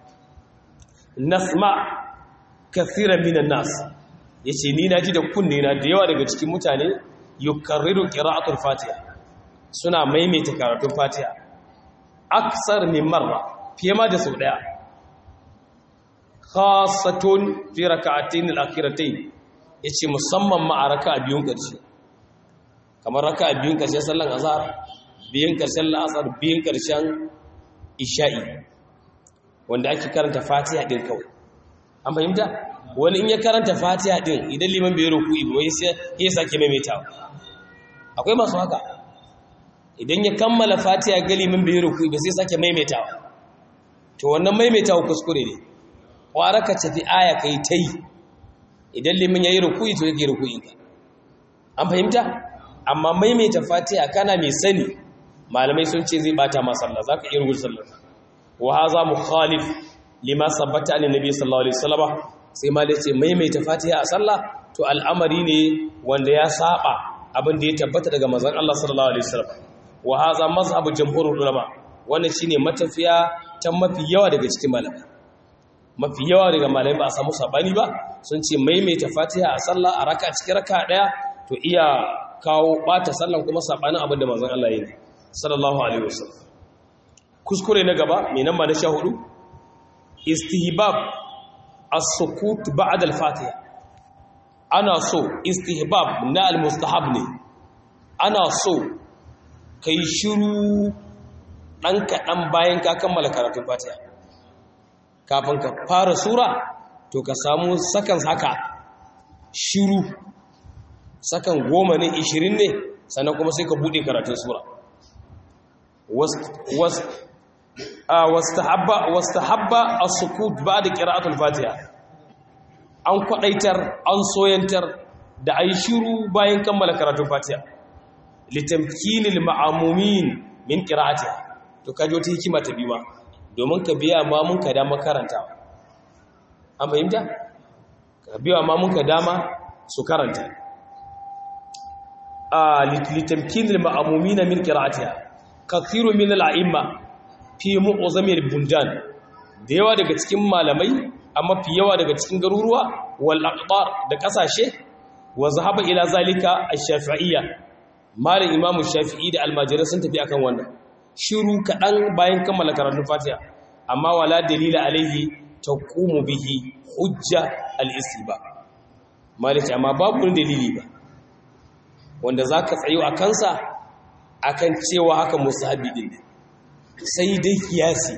nasma kathiran minan nas yace ni naji da kunne na da yawa daga cikin mutane yukarriru qira'atul fatiha suna maimaita karatun fatiha aksar min marra fiye ma da sau daya khassatun fi rak'atayn al-akhiratayn yace musamman ma a raka'a biyun ƙarshe kamar raka a biyun ƙarshen sallan azhar biyun ƙarshen la'asar biyun ƙarshen isha'i wanda ake karanta fatiha ɗin kawai an fahimta wani in ya karanta fatiha ɗin idan liman bai ruku ibi wai sai ya sake maimaitawa akwai masu haka idan ya kammala fatiha ga liman bai ruku ibi sai sake maimaitawa to wannan maimaitawa kuskure ne kwara ka tafi aya kai ta yi idan liman ya yi ruku to yake ruku'inka an fahimta amma maimaita fatiha kana mai sani malamai sun ce zai bata ma sallah zaka iya rubuta sallah wa hadha mukhalif lima sabbata an nabi sallallahu alaihi wasallam sai malai ce maimaita fatiha a sallah to al'amari ne wanda ya saba abin da ya tabbata daga manzon Allah sallallahu alaihi wasallam wa hadha mazhabu jumhurul ulama wannan shine matafiya ta mafi yawa daga cikin malamai mafi yawa daga malamai ba a samu sabani ba sun ce maimaita fatiha a sallah a raka cikin raka daya to iya kawo bata sallan kuma sabanin abin da manzon Allah ya yi sallallahu alaihi wasallam kuskure na gaba mai nan ba na sha hudu istihbab as-sukut ba'da al-fatiha ana so istihbab na almustahab ne ana so kai shiru ɗan kaɗan bayan ka kammala karatun fatiha kafin ka fara sura to ka samu sakan haka shiru sakan goma ne ishirin ne sannan kuma sai ka buɗe karatun sura wasta habba a sukut ba da ƙira'atul fatiha an kwaɗaitar an soyantar da a yi shiru bayan kammala karatun fatiha litamkinil ma'amumin min ƙira'atiha to kaji wata hikima ta biyu ma domin ka biya mamun ka dama karanta an fahimta ka biya mamun ka dama su karanta a litamkin al-ma'mumin min qira'atiha kathiru min al-a'imma fi mu'zamil bundan da yawa daga cikin malamai amma fi yawa daga cikin garuruwa wal aqtar da kasashe wa zahaba ila zalika ash-shafi'iyya malam imamu shafi'i da almajirai sun tafi akan wannan shiru kaɗan bayan kammala karatun fatiha amma wala dalila alaihi taqumu bihi hujja al-istiba maliki amma babu wani dalili ba wanda zaka tsayo a kansa akan cewa haka musahabi din ne sai dai kiyasi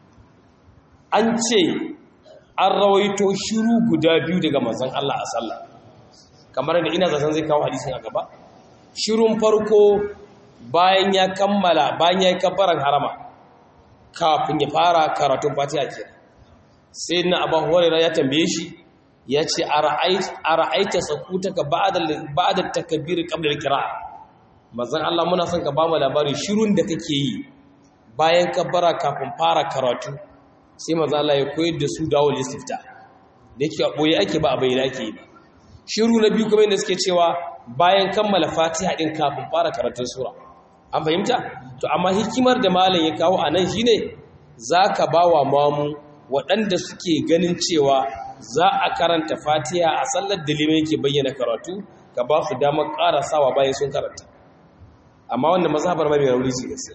an ce an rawaito shiru guda biyu daga manzon Allah a sallah kamar da ina zaton zai kawo hadisin a gaba shirun farko bayan ya kammala bayan ya yi kabbaran harama kafin ya fara karatun fatiha ke sai na abu hurairah ya tambaye shi ya ce a ra'aita sakutaka ba'da takbir qabla al-qira'a manzon Allah muna son ka ba mu labarin shirun da kake yi bayan kabbara kafin fara karatu sai manzon Allah ya koyar da su dawo listifta da yake a boye ake ba a bayyana ake yi ba shiru na biyu kuma yadda suke cewa bayan kammala fatiha din kafin fara karatun sura an fahimta to amma hikimar da malam ya kawo anan shine zaka bawa mamu waɗanda suke ganin cewa za a karanta fatiha a sallar da liman yake bayyana karatu ka ba su damar ƙarasawa bayan sun karanta amma wanda mazhabar mai rauni ce gaskiya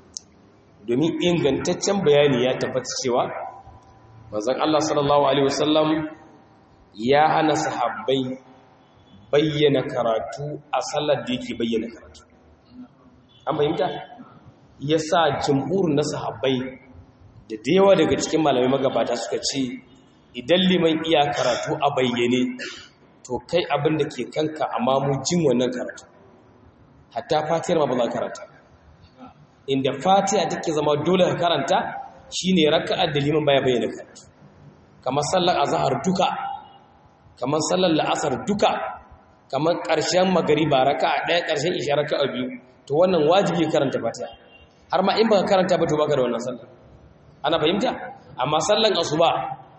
domin ingantaccen bayani ya tabbata cewa manzon Allah sallallahu alaihi wasallam ya hana sahabbai bayyana karatu a sallar da yake bayyana karatu an fahimta ya sa jimhur na sahabbai da yawa daga cikin malamai magabata suka ce idan liman iya karatu a bayyane to kai abin da ke kanka amma mu jin wannan karatu hatta fatiyar ma ba za karanta inda fatiha take zama dole ka karanta shine raka'ar da liman baya bayyana karatu kamar sallar azhar duka kamar sallar la'asar duka kamar ƙarshen magariba raka'a ɗaya ƙarshen isha raka'a biyu to wannan wajibi karanta fatiha har ma in baka karanta ba to baka da wannan sallar ana fahimta amma sallan asuba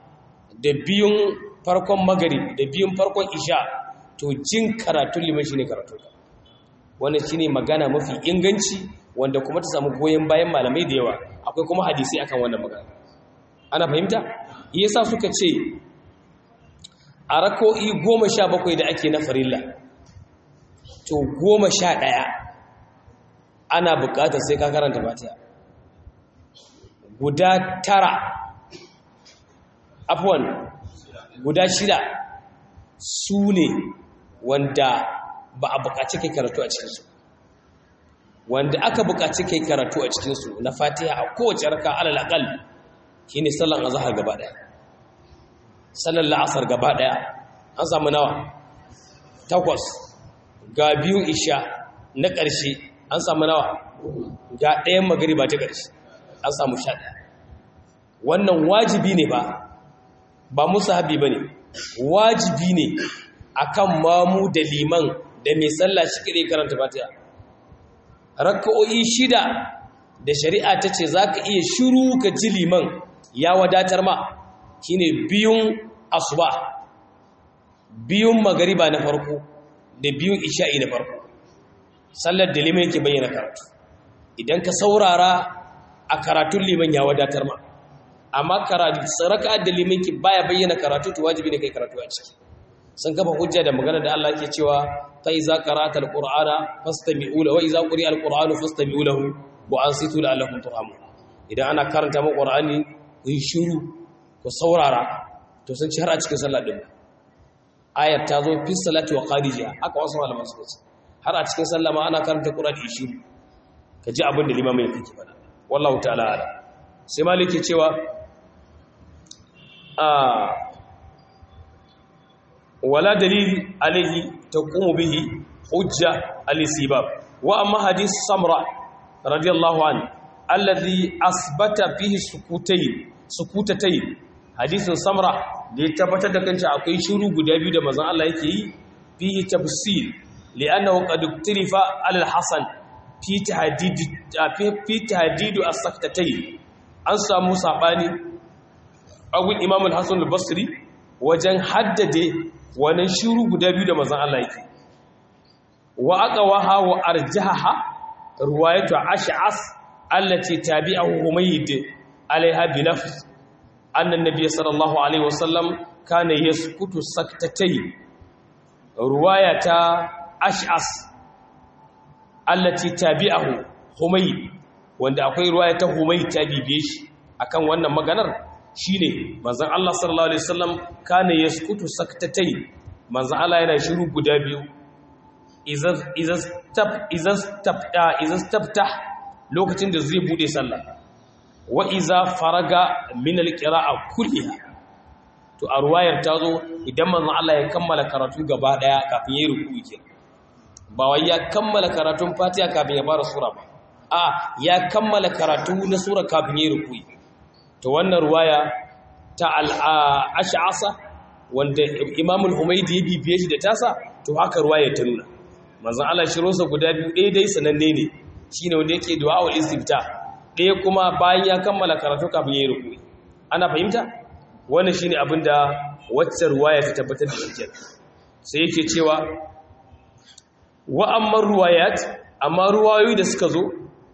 da biyun farkon magarib da biyun farkon isha to jin karatun liman shine karatu wannan shine magana mafi inganci wanda kuma ta samu goyen bayan malamai da yawa akwai kuma hadisi akan wannan magana ana fahimta yasa suka ce a rako'i goma sha bakwai da ake na farilla to goma sha ɗaya ana buƙatar sai ka karanta fatiha guda tara afwan guda shida su ne wanda ba a buƙaci kai karatu a cikinsu wanda aka buƙaci kai karatu a cikinsu na fatiha a kowace raka alal aqal shine sallan azhar gaba daya sallan la'asar gaba daya an samu nawa takwas ga biyun isha na ƙarshe an samu nawa ga ɗayan magariba ta ƙarshe an samu sha ɗaya wannan wajibi ne ba ba musu habi ba ne wajibi ne akan mamu da liman da mai sallah shi kaɗai karanta fatiha raka'o'i shida da shari'a ta ce za ka iya shiru ka ji liman ya wadatar ma shine biyun asuba biyun magariba na farko da biyun isha'i na farko sallar da liman yake bayyana karatu idan ka saurara a karatun liman ya wadatar ma amma karatu saraka da liman ki baya bayyana karatu to wajibi ne kai karatu a ciki sun kafa hujja da magana da Allah ke cewa fa iza qara'ta alqur'ana fastami'u lahu wa iza quri'a alqur'anu fastami'u lahu wa ansitu la'allakum turhamun idan ana karanta mu qur'ani ku yi shiru ku saurara to sun ci har a cikin sallah din ayar ta zo fi salati wa qarijiha haka wasu malaman suka ce har a cikin sallama ana karanta qur'ani shiru ka ji abin da limamin yake faɗa wallahu ta'ala ala sai maliki cewa a wala dalil alaihi taqumu bihi hujja al-istibab wa amma hadith samra radiyallahu anhu alladhi asbata fihi sukutayn sukutatayn hadisin samra da ya tabbatar da kanta akwai shiru guda biyu da manzon Allah yake yi fihi tafsil li'annahu qad iktirifa al-hasan fi tahdid fi tahdid as-saktatayn an samu sabani agun imam al-hasan al-basri wajen haddade wannan shiru guda biyu da manzon Allah yake wa aqwaha wa arjahaha riwayatu ash'as allati tabi'ahu humayd alaiha bi nafs anna an-nabiy sallallahu alaihi wasallam kana yaskutu saktatayn riwayata ash'as allati tabi'ahu humayd wanda akwai riwayata humayd ta bibiye shi akan wannan maganar shine manzon Allah sallallahu alaihi wasallam kana yaskutu saktatayn manzon Allah yana shiru guda biyu izastaftah lokacin da zai bude sallah wa iza faraga min alqira'a kulliha to a ruwayar ta zo idan manzon Allah ya kammala karatu gaba daya kafin yayi ruku'i ke ba wai ya kammala karatun Fatiha kafin ya fara sura ba a ya kammala karatu na sura kafin yayi ruku'i to wannan ruwaya ta al-ash'asa wanda Imam al-Humaydi ya bibiye shi da tasa to haka ruwayar ta nuna manzon Allah shirosa guda biyu ɗaya dai sananne ne shine wanda yake du'a'ul istifta ɗaya kuma bayan ya kammala karatu kafin yayi ruku'i ana fahimta wannan shine abin da wacce ruwaya ta tabbatar da shi sai yake cewa wa amma ruwayat amma ruwayoyi da suka zo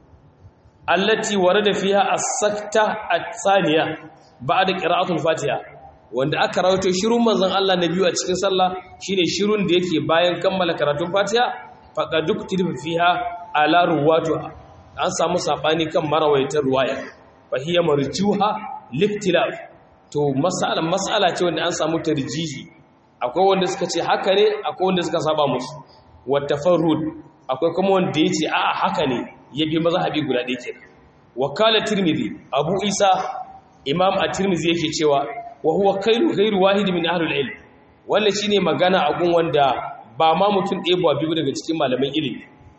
allati warada fiha as-sakta at-thaniya ba'da qira'atul fatiha wanda aka rawaito shirun manzon Allah na biyu a cikin sallah shine shirun da yake bayan kammala karatun Fatiha faqad uktiba fiha ala ruwatu an samu sabani kan marawaitar ruwaya fa hiya marjuha liktilaf to mas'ala mas'ala ce wanda an samu tarjihi akwai wanda suka ce haka ne akwai wanda suka saba musu wa tafarrud akwai kuma wanda yace a'a haka ne yabi mazhabi guda ɗaya kenan wakala tirmidhi abu isa imam at-tirmidhi yake cewa wa huwa khairu ghairu wahid min ahlul ilm wannan shine magana a gun wanda ba ma mutum ɗaya ba biyu daga cikin malaman ilimi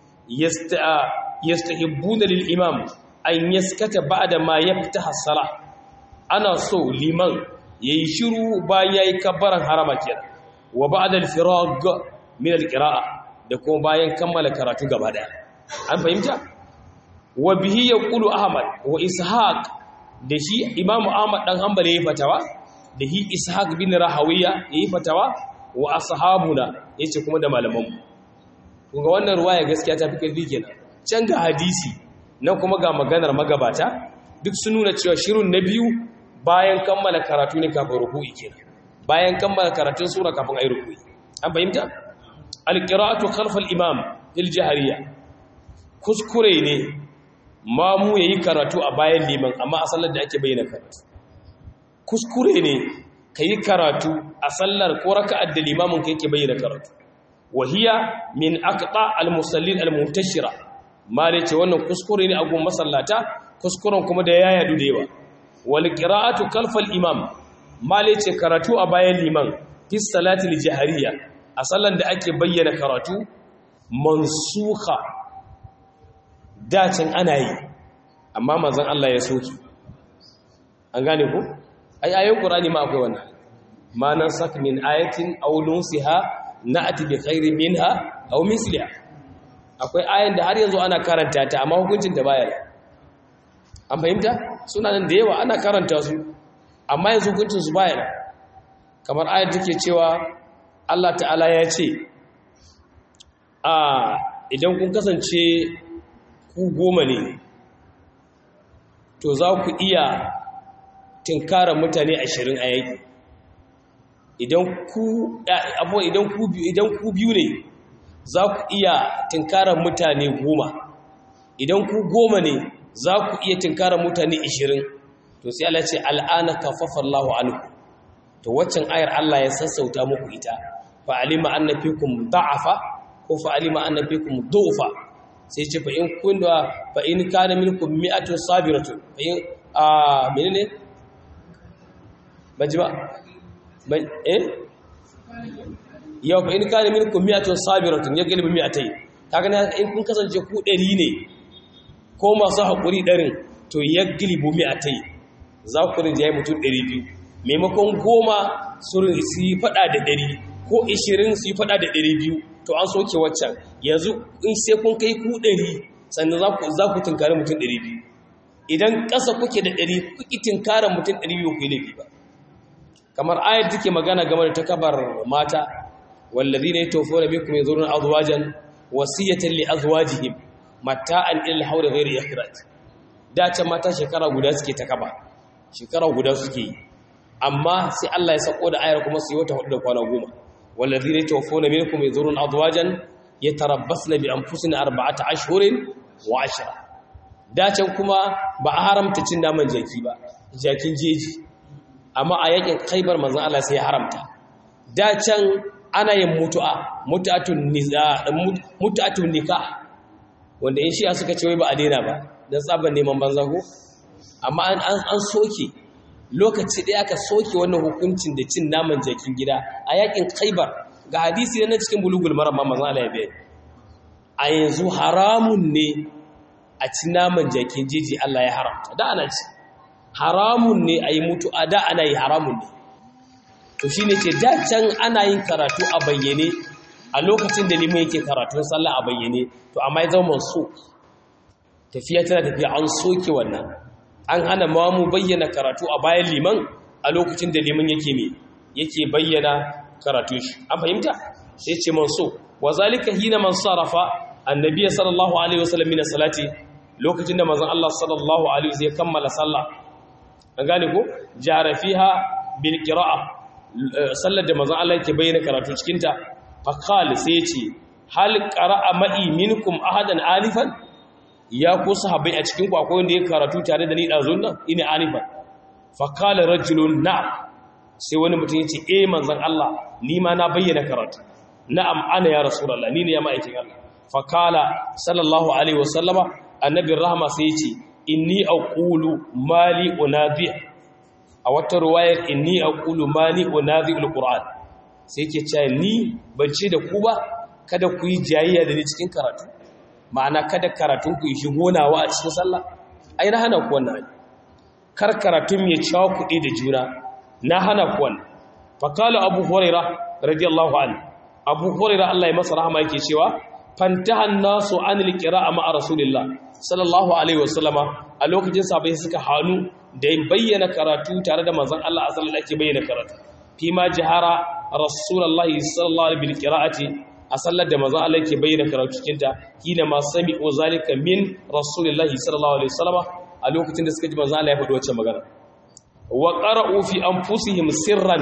yastahibbuna lil imam an yaskata ba'da ma yaftaha as-salah ana so liman yayi shiru bayan yayi kabbaran harama kenan wa ba'da al-firag min al-qira'a da kuma bayan kammala karatu gaba daya an fahimta wa bihi yaqulu ahmad wa ishaq da shi imamu ahmad dan hanbali yayi fatawa da hi ishaq bin rahawiya yayi fatawa wa ashabuna yace kuma da malamanmu kun ga wannan ruwaya gaskiya ta fi karfi kenan can ga hadisi nan kuma ga maganar magabata duk sun nuna cewa shirun na biyu bayan kammala karatu ne kafin ruku'i kenan bayan kammala karatun sura kafin ayi ruku'i an fahimta alqira'atu khalfa al-imam fil jahriya kuskure ne mamu yayi karatu a bayan liman amma a sallar da ake bayyana karatu kuskure ne ka yi karatu a sallar ko raka'ar da limamin ka yake bayyana karatu wahiya min aqta al-musallin al-muntashira mare ce wannan kuskure ne a gun masallata kuskuren kuma da ya yadu da yawa wal qira'atu kalfa al-imam male ce karatu a bayan liman fi salati al-jahriyya a sallar da ake bayyana karatu mansukha dacin ana yi amma manzon Allah ya soki an gane ku ai ayoyin qur'ani ma akwai wannan ma nan sak min ayatin aw nunsiha na'ti bi khairin minha aw misliha akwai ayan da har yanzu ana karanta ta amma hukuncin ta baya an fahimta suna nan da yawa ana karanta su amma yanzu hukuncin su baya kamar ayat take cewa Allah ta'ala ya ce a idan kun kasance ku goma ne to za ku iya tinkara mutane ashirin a yaki idan ku abuwa idan ku biyu idan ku biyu ne za ku iya tinkara mutane goma idan ku goma ne za ku iya tinkara mutane ashirin to sai Allah ce al'ana kafafa Allahu anku to waccan ayar Allah ya sassauta muku ita fa alima anna fikum da'afa ko fa alima anna fikum du'fa sai ce fa in kun da fa in kana minkum mi'atun sabiratun fa in a menene baji ba ban eh yau fa in kana minkum mi'atun sabiratun ya galibi mi'atai kaga na in kun kasance ku 100 ne ko masu hakuri ɗarin to ya galibi mi'atai za ku rinjaye mutum 200 maimakon goma su yi fada da 100 ko 20 su yi fada da 200 to an soke waccan yanzu in sai kun kai ku ɗari sannan za ku tunkari mutum ɗari biyu idan ƙasa kuke da ɗari kuki tunkarar mutum ɗari biyu ku yi laifi ba kamar ayar take magana game da takabar mata wallazi ne tofo da bikum yazurun azwajan wasiyatan li azwajihim mata'an ila al-hawl ghayri ikhraj da ce mata shekara guda suke takaba shekara guda suke yi amma sai Allah ya sako da ayar kuma su yi wata hudu da kwana goma والذين يتوفون منكم يذرون أزواجا يتربصن بأنفسنا أربعة أشهر وعشرة dacen kuma ba a haramta cin naman jaki ba jakin jeji amma a yakin kaibar manzon Allah sai ya haramta dacen ana yin mutu'a mutu'atun niza mutu'atun nikah wanda in shi'a suka ce wai ba a daina ba dan tsaban neman banza ko amma an an soke lokaci ɗaya aka soke wannan hukuncin da cin naman jakin gida a yakin khaibar ga hadisi na cikin bulugul maram mamman Allah ya bayani a yanzu haramun ne a ci naman jakin jeji Allah ya haramta da ana ci haramun ne a yi mutu a da ana yi haramun ne to shi ne ce da can ana yin karatu a bayyane a lokacin da liman yake karatun sallah a bayyane to amma ya zama so tafiya tana tafiya an soke wannan an hana ma mu bayyana karatu a bayan liman a lokacin da liman yake me yake bayyana karatu shi an fahimta sai ce man so wa zalika hina man sarafa annabi sallallahu alaihi wasallam min salati lokacin da manzon Allah sallallahu alaihi wasallam ya kammala sallah an gane ko jara fiha bil qira'a sallar da manzon Allah yake bayyana karatu cikin ta fa qala sai ce hal qara'a ma'i minkum ahadan alifan ya ku sahabbai a cikin ku akwai wanda ya karatu tare da ni dazun nan ina alifan fa qala rajulun na'am sai wani mutum yace eh manzon Allah ni ma na bayyana karatu na'am ana ya rasulullah ni ne ya ma'aikin Allah fa qala sallallahu alaihi wasallama annabi rahma sai yace inni aqulu mali unadhi a wata ruwayar inni aqulu mali unadhi alquran sai yake cewa ni ban ce da ku ba kada ku yi jayayya da ni cikin karatu ma'ana kada karatun ku yi shigonawa a cikin sallah ai na hana ku wannan kar karatun ya cawo kuɗi da juna na hana ku wannan fa qala abu hurairah radiyallahu anhu abu hurairah Allah ya masa rahama yake cewa fantahan nasu anil qira'a ma'a rasulillah sallallahu alaihi wasallama a lokacin sabai suka hanu da bayyana karatu tare da manzon Allah sallallahu alaihi bayyana karatu fi ma jahara rasulullahi sallallahu alaihi bil qira'ati a sallar da manzon Allah yake bayyana karatu cikin ta kina ma sami'u zalika min rasulillahi sallallahu alaihi wasallama a lokacin da suka ji manzon Allah ya faɗi wacce magana wa qara'u fi anfusihim sirran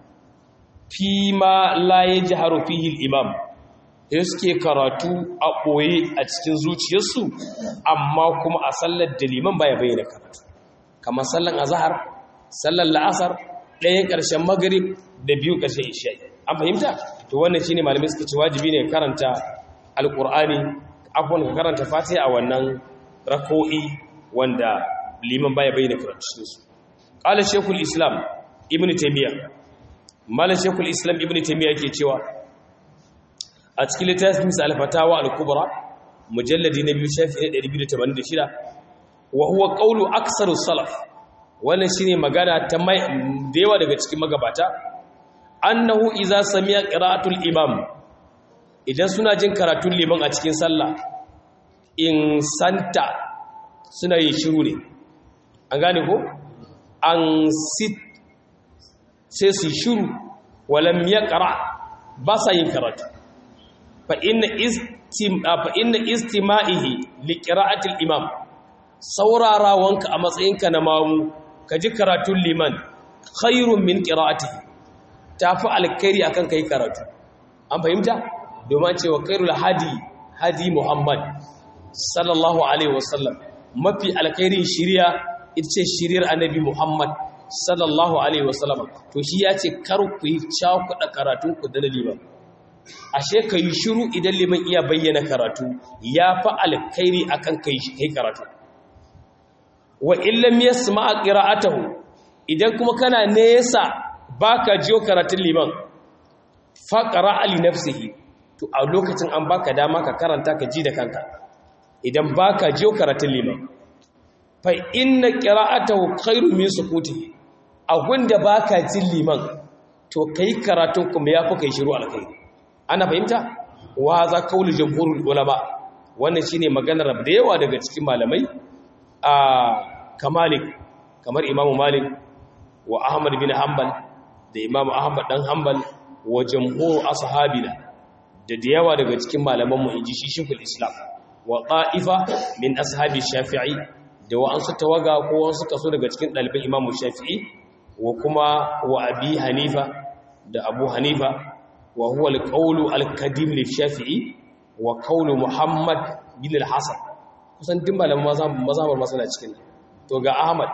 fi ma la yajharu fihi al-imam da suke karatu a ɓoye a cikin zuciyarsu amma kuma a sallar da liman baya bayyana karatu kamar sallan azahar sallar la'asar ɗayan ƙarshen magarib da biyu ƙarshen isha'i an fahimta to wannan shine malamai suka ce wajibi ne karanta alƙur'ani abubuwan ka karanta fatiha a wannan rako'i wanda liman baya bayyana karatu cikinsu ƙala shekul islam ibn taimiyya malam shekul islam ibn taimiyya ke cewa a cikin littafin sa al-fatawa al-kubra mujalladi na biyu shafi na 286 wa huwa qawlu aktsaru salaf wannan shine magana ta mai da yawa daga cikin magabata annahu idza sami'a qira'atul imam idan suna jin karatun liman a cikin sallah in santa suna yin shiru ne an gane ko an sit sai su shiru walam yaqra ba sa yin karatu fa'inna istima'ihi liƙira'atul imam saurarawanka a matsayinka na mamu ka ji karatun liman khairun min ƙira'atihi ta fi alkairi a kan ka yi karatu an fahimta domin cewa kairul hadi hadi muhammad sallallahu alaihi wasallam mafi alkairin shirya ita ce shiryar annabi muhammad sallallahu alaihi wasallam to shi ya ce kar ku yi cakuɗa karatunku da na liman ashe ka yi shiru idan liman iya bayyana karatu ya fi alkhairi akan kai kai karatu wa illam yasma qira'atahu idan kuma kana nesa baka jiyo karatun liman faqra li nafsihi to a lokacin an baka dama ka karanta ka ji da kanka idan baka jiyo karatun liman fa inna qira'atahu khairu min sukutihi abinda baka jin liman to kai karatun kuma yafi kai shiru alkhairi ana fahimta wa za kaulu jamhurul ulama wannan shine maganar da yawa daga cikin malamai a kamalik kamar imamu malik wa ahmad bin hanbal da imamu ahmad dan hanbal wa jamhur ashabina da da yawa daga cikin malaman mu inji shi shekul islam wa qa'ifa min ashabi shafi'i da wa'ansu tawaga ko wasu kaso daga cikin ɗaliban imamu shafi'i wa kuma wa abi hanifa da abu hanifa wa huwa al-qawlu al-qadim li shafi'i wa qawlu muhammad bin al-hasan kusan din malaman mazhabar masana cikin to ga ahmad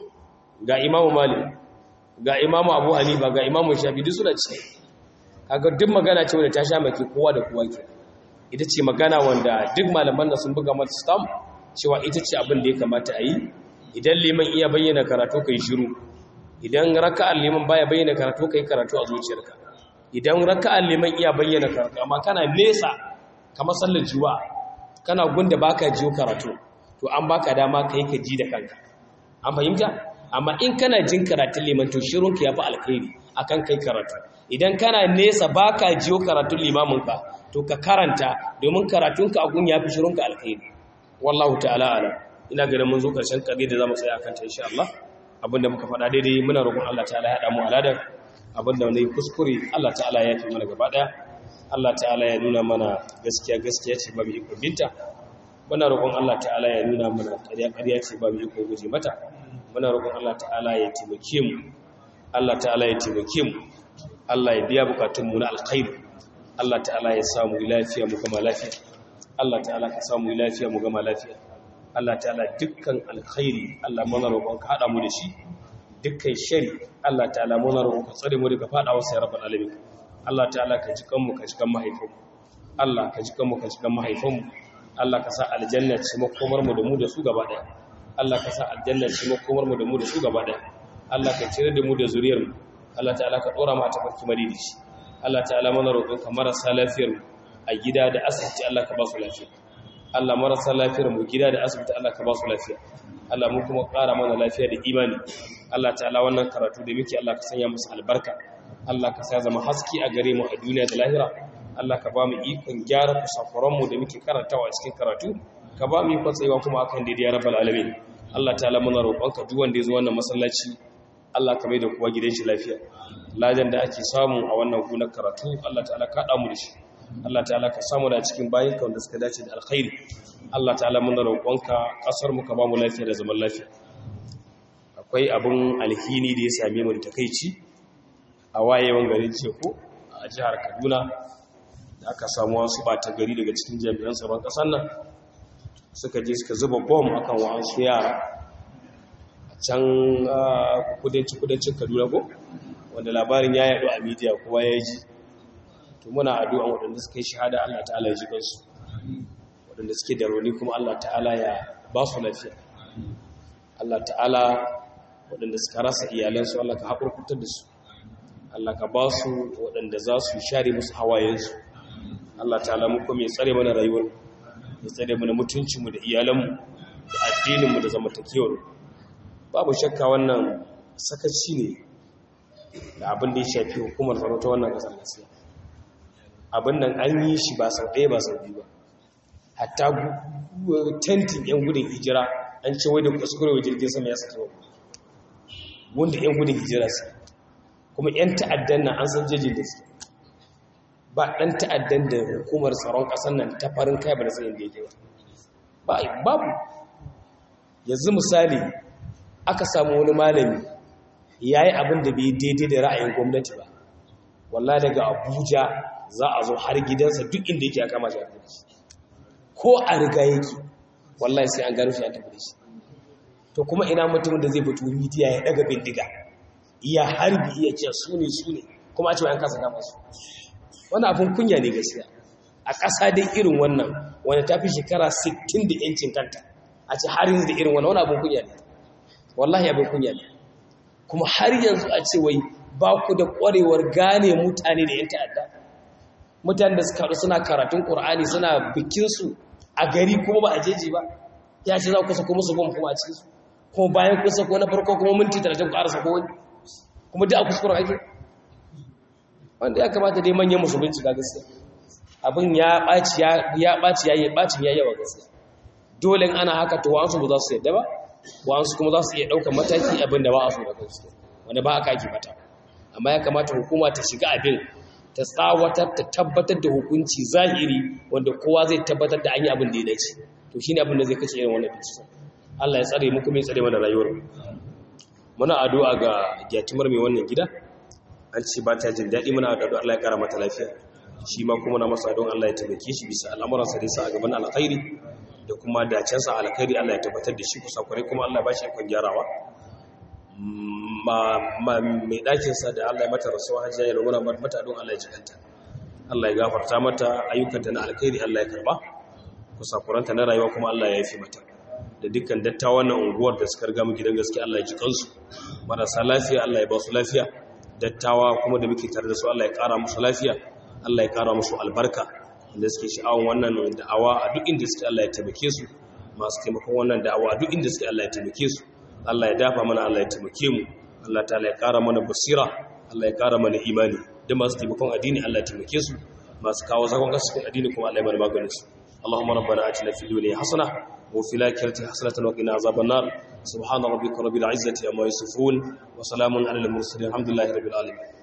ga imamu malik ga imamu abu hanifa ga imamu shafi'i duk suna cikin kaga duk magana ce wanda ta sha maki kowa da kowa ke ita ce magana wanda duk malaman da sun buga mata stamp cewa ita ce abin da ya kamata a yi idan liman iya bayyana karatu kai shiru idan raka'ar liman baya bayyana karatu kai karatu a zuciyarka idan raka'ar liman iya bayyana karatu amma kana nesa kamar sallar juwa kana gunda baka jiyo karatu to an baka dama kai ka ji da kanka an fahimta amma in kana jin karatun liman to shirunka yafi alkhairi akan kai karatu idan kana nesa baka jiyo karatun limaminka to ka karanta domin karatunka a gun yafi shirunka alkhairi wallahu ta'ala ala ina ganin mun zo karshen kage da zamu tsaya akan ta insha Allah abinda muka faɗa daidai muna roƙon Allah ta'ala ya hada mu aladan abinda ne kuskure Allah ta'ala ya fi mana gaba daya Allah ta'ala ya nuna mana gaskiya gaskiya ce ba mu iko binta muna roƙon Allah ta'ala ya nuna mana ƙarya ƙarya ce ba mu iko guje mata muna roƙon Allah ta'ala ya taimake mu Allah ta'ala ya taimake mu Allah ya biya bukatun mu na alkhairi Allah ta'ala ya samu lafiya mu gama lafiya Allah ta'ala ka samu lafiya mu gama lafiya Allah ta'ala dukkan alkhairi Allah muna roƙon ka hada mu da shi dukkan shari Allah ta'ala muna roƙon ka tsare mu daga fadawa sai rabbal alamin Allah ta'ala ka ji kanmu ka ji kan mahaifanmu Allah ka ji kanmu ka ji kan mahaifanmu Allah ka sa aljanna ce makomar mu da mu da su gaba daya Allah ka sa aljanna ce makomar mu da mu da su gaba daya Allah ka cire da mu da zuriyar mu Allah ta'ala ka dora mu a tafarki madidici Allah ta'ala muna roƙon ka marasa lafiyar mu a gida da asibiti Allah ka ba su lafiya Allah marasa lafiyar mu gida da asibiti Allah ka ba su lafiya Allah mu kuma ƙara mana lafiya da imani Allah ta'ala wannan karatu da muke Allah ka sanya musu albarka Allah ka sa zama haske a gare mu a duniya da lahira Allah ka ba mu ikon gyara kusakuran mu da muke karantawa a cikin karatu ka ba mu ikon tsayawa kuma akan daidai ya rabbal alamin Allah ta'ala muna roƙon ka duk wanda ya zo wannan masallaci Allah ka mai da kuwa gidan shi lafiya ladan da ake samu a wannan gunar karatu Allah ta'ala ka damu da shi Allah ta'ala ka samu da cikin bayan ka wanda suka dace da alkhairi Allah ta'ala muna roƙonka kasar mu ka ba mu lafiya da zaman lafiya akwai abin alhini da ya same mu da takeici a wayewan garin Ceko a jihar Kaduna da aka samu wasu bata gari daga cikin jami'an tsaron ƙasar nan suka je suka zuba bom akan wa'ansu yara a can kudanci kudancin Kaduna ko wanda labarin ya yaɗu a media kowa ya ji to muna addu'a waɗanda suka yi shahada Allah ta'ala ya ji kansu waɗanda suke da rauni kuma Allah ta'ala ya ba su lafiya Allah ta'ala waɗanda suka rasa iyalansu Allah ka haƙurkutar da su Allah ka ba su waɗanda za su share musu hawayensu Allah ta'ala mu kuma ya tsare mana rayuwar ya tsare mana mutuncinmu da iyalanmu da addininmu da zamantakewar babu shakka wannan sakaci ne da abin da ya shafi hukumar tsaro ta wannan ƙasar gaskiya abin nan an yi shi ba sau ɗaya ba sau biyu ba hatta tentin 'yan gudun hijira an ce wai da kuskure wa jirgin sama ya sake wa wanda 'yan gudun hijira su kuma 'yan ta'addan nan an san jejin da su ba ɗan ta'addan da hukumar tsaron ƙasar nan ta farin kai ba da sanin da yake ba babu yanzu misali aka samu wani malami ya yi abin da bai daidai da ra'ayin gwamnati ba walla daga abuja za a zo har gidansa duk inda yake a kama shi a shi ko a riga yake wallahi sai an gano shi an tafi da shi to kuma ina mutumin da zai fito midiya ya daga bindiga iya harbi iya ce su ne su ne kuma a ce an kasa dama su wani abin kunya ne gaskiya a ƙasa dai irin wannan wani ta fi shekara 60 da yancin kanta a ce har yanzu da irin wannan wani abin kunya ne wallahi abin kunya ne kuma har yanzu a ce wai ba ku da ƙwarewar gane mutane da 'yan ta'adda mutane da suka haɗu suna karatun ƙur'ani suna bikinsu a gari kuma ba a jeji ba ya ce za ku sako musu bom kuma a cikinsu kuma bayan kun sako na farko kuma minti talatin ku ƙara sako wani kuma duk a kuskuren ake wanda ya kamata dai manyan musu bincika gaskiya abin ya ɓaci ya ɓaci ya yi ɓacin ya yawa gaskiya dole ana haka to wa'ansu ba za su yadda ba wa'ansu kuma za su iya ɗaukar mataki abin da ba a so da kansu wanda ba aka ake mata amma ya kamata hukuma ta shiga abin ta tsawatar ta tabbatar da hukunci zahiri wanda kowa zai tabbatar da an yi abin da ya dace to shine abin da zai kashe irin wannan bincike Allah ya tsare mu kuma ya tsare mana rayuwar muna addu'a ga gyatimar mai wannan gida an ce ba ta jin daɗi muna addu'a Allah ya kara mata lafiya shi ma kuma na masa don Allah ya tabbake shi bisa al'amuransa da sa a gaban alkhairi da kuma dacensa alkhairi Allah ya tabbatar da shi kusa kwarai kuma Allah ba shi ikon gyarawa mai ɗakinsa da Allah ya mata rasuwa hajjiya ya runguna mata don Allah ya jikanta Allah ya gafarta mata ayyukanta na alkhairi Allah ya karba kusakuranta na rayuwa kuma Allah ya yafi mata da dukkan dattawan na unguwar da suka riga mu gidan gaske Allah ya ji kansu marasa lafiya Allah ya ba su lafiya dattawa kuma da muke tare da su Allah ya ƙara musu lafiya Allah ya ƙara musu albarka da suke sha'awan wannan da'awa a duk inda suke Allah ya taimake su masu taimakon wannan da'awa a duk inda suke Allah ya taimake su Allah ya dafa mana Allah ya taimake mu Allah ta ya ƙara mana basira Allah ya ƙara mana imani da masu taimakon addini Allah ya taimake su masu kawo zakon kasu cikin addini kuma Allah ya mana maganin su Allahumma rabbana atina fid dunya hasana wa fil akhirati hasanatan wa qina azaban nar subhana rabbika rabbil izzati amma yasifun wa salamun alal mursalin alhamdulillahi rabbil alamin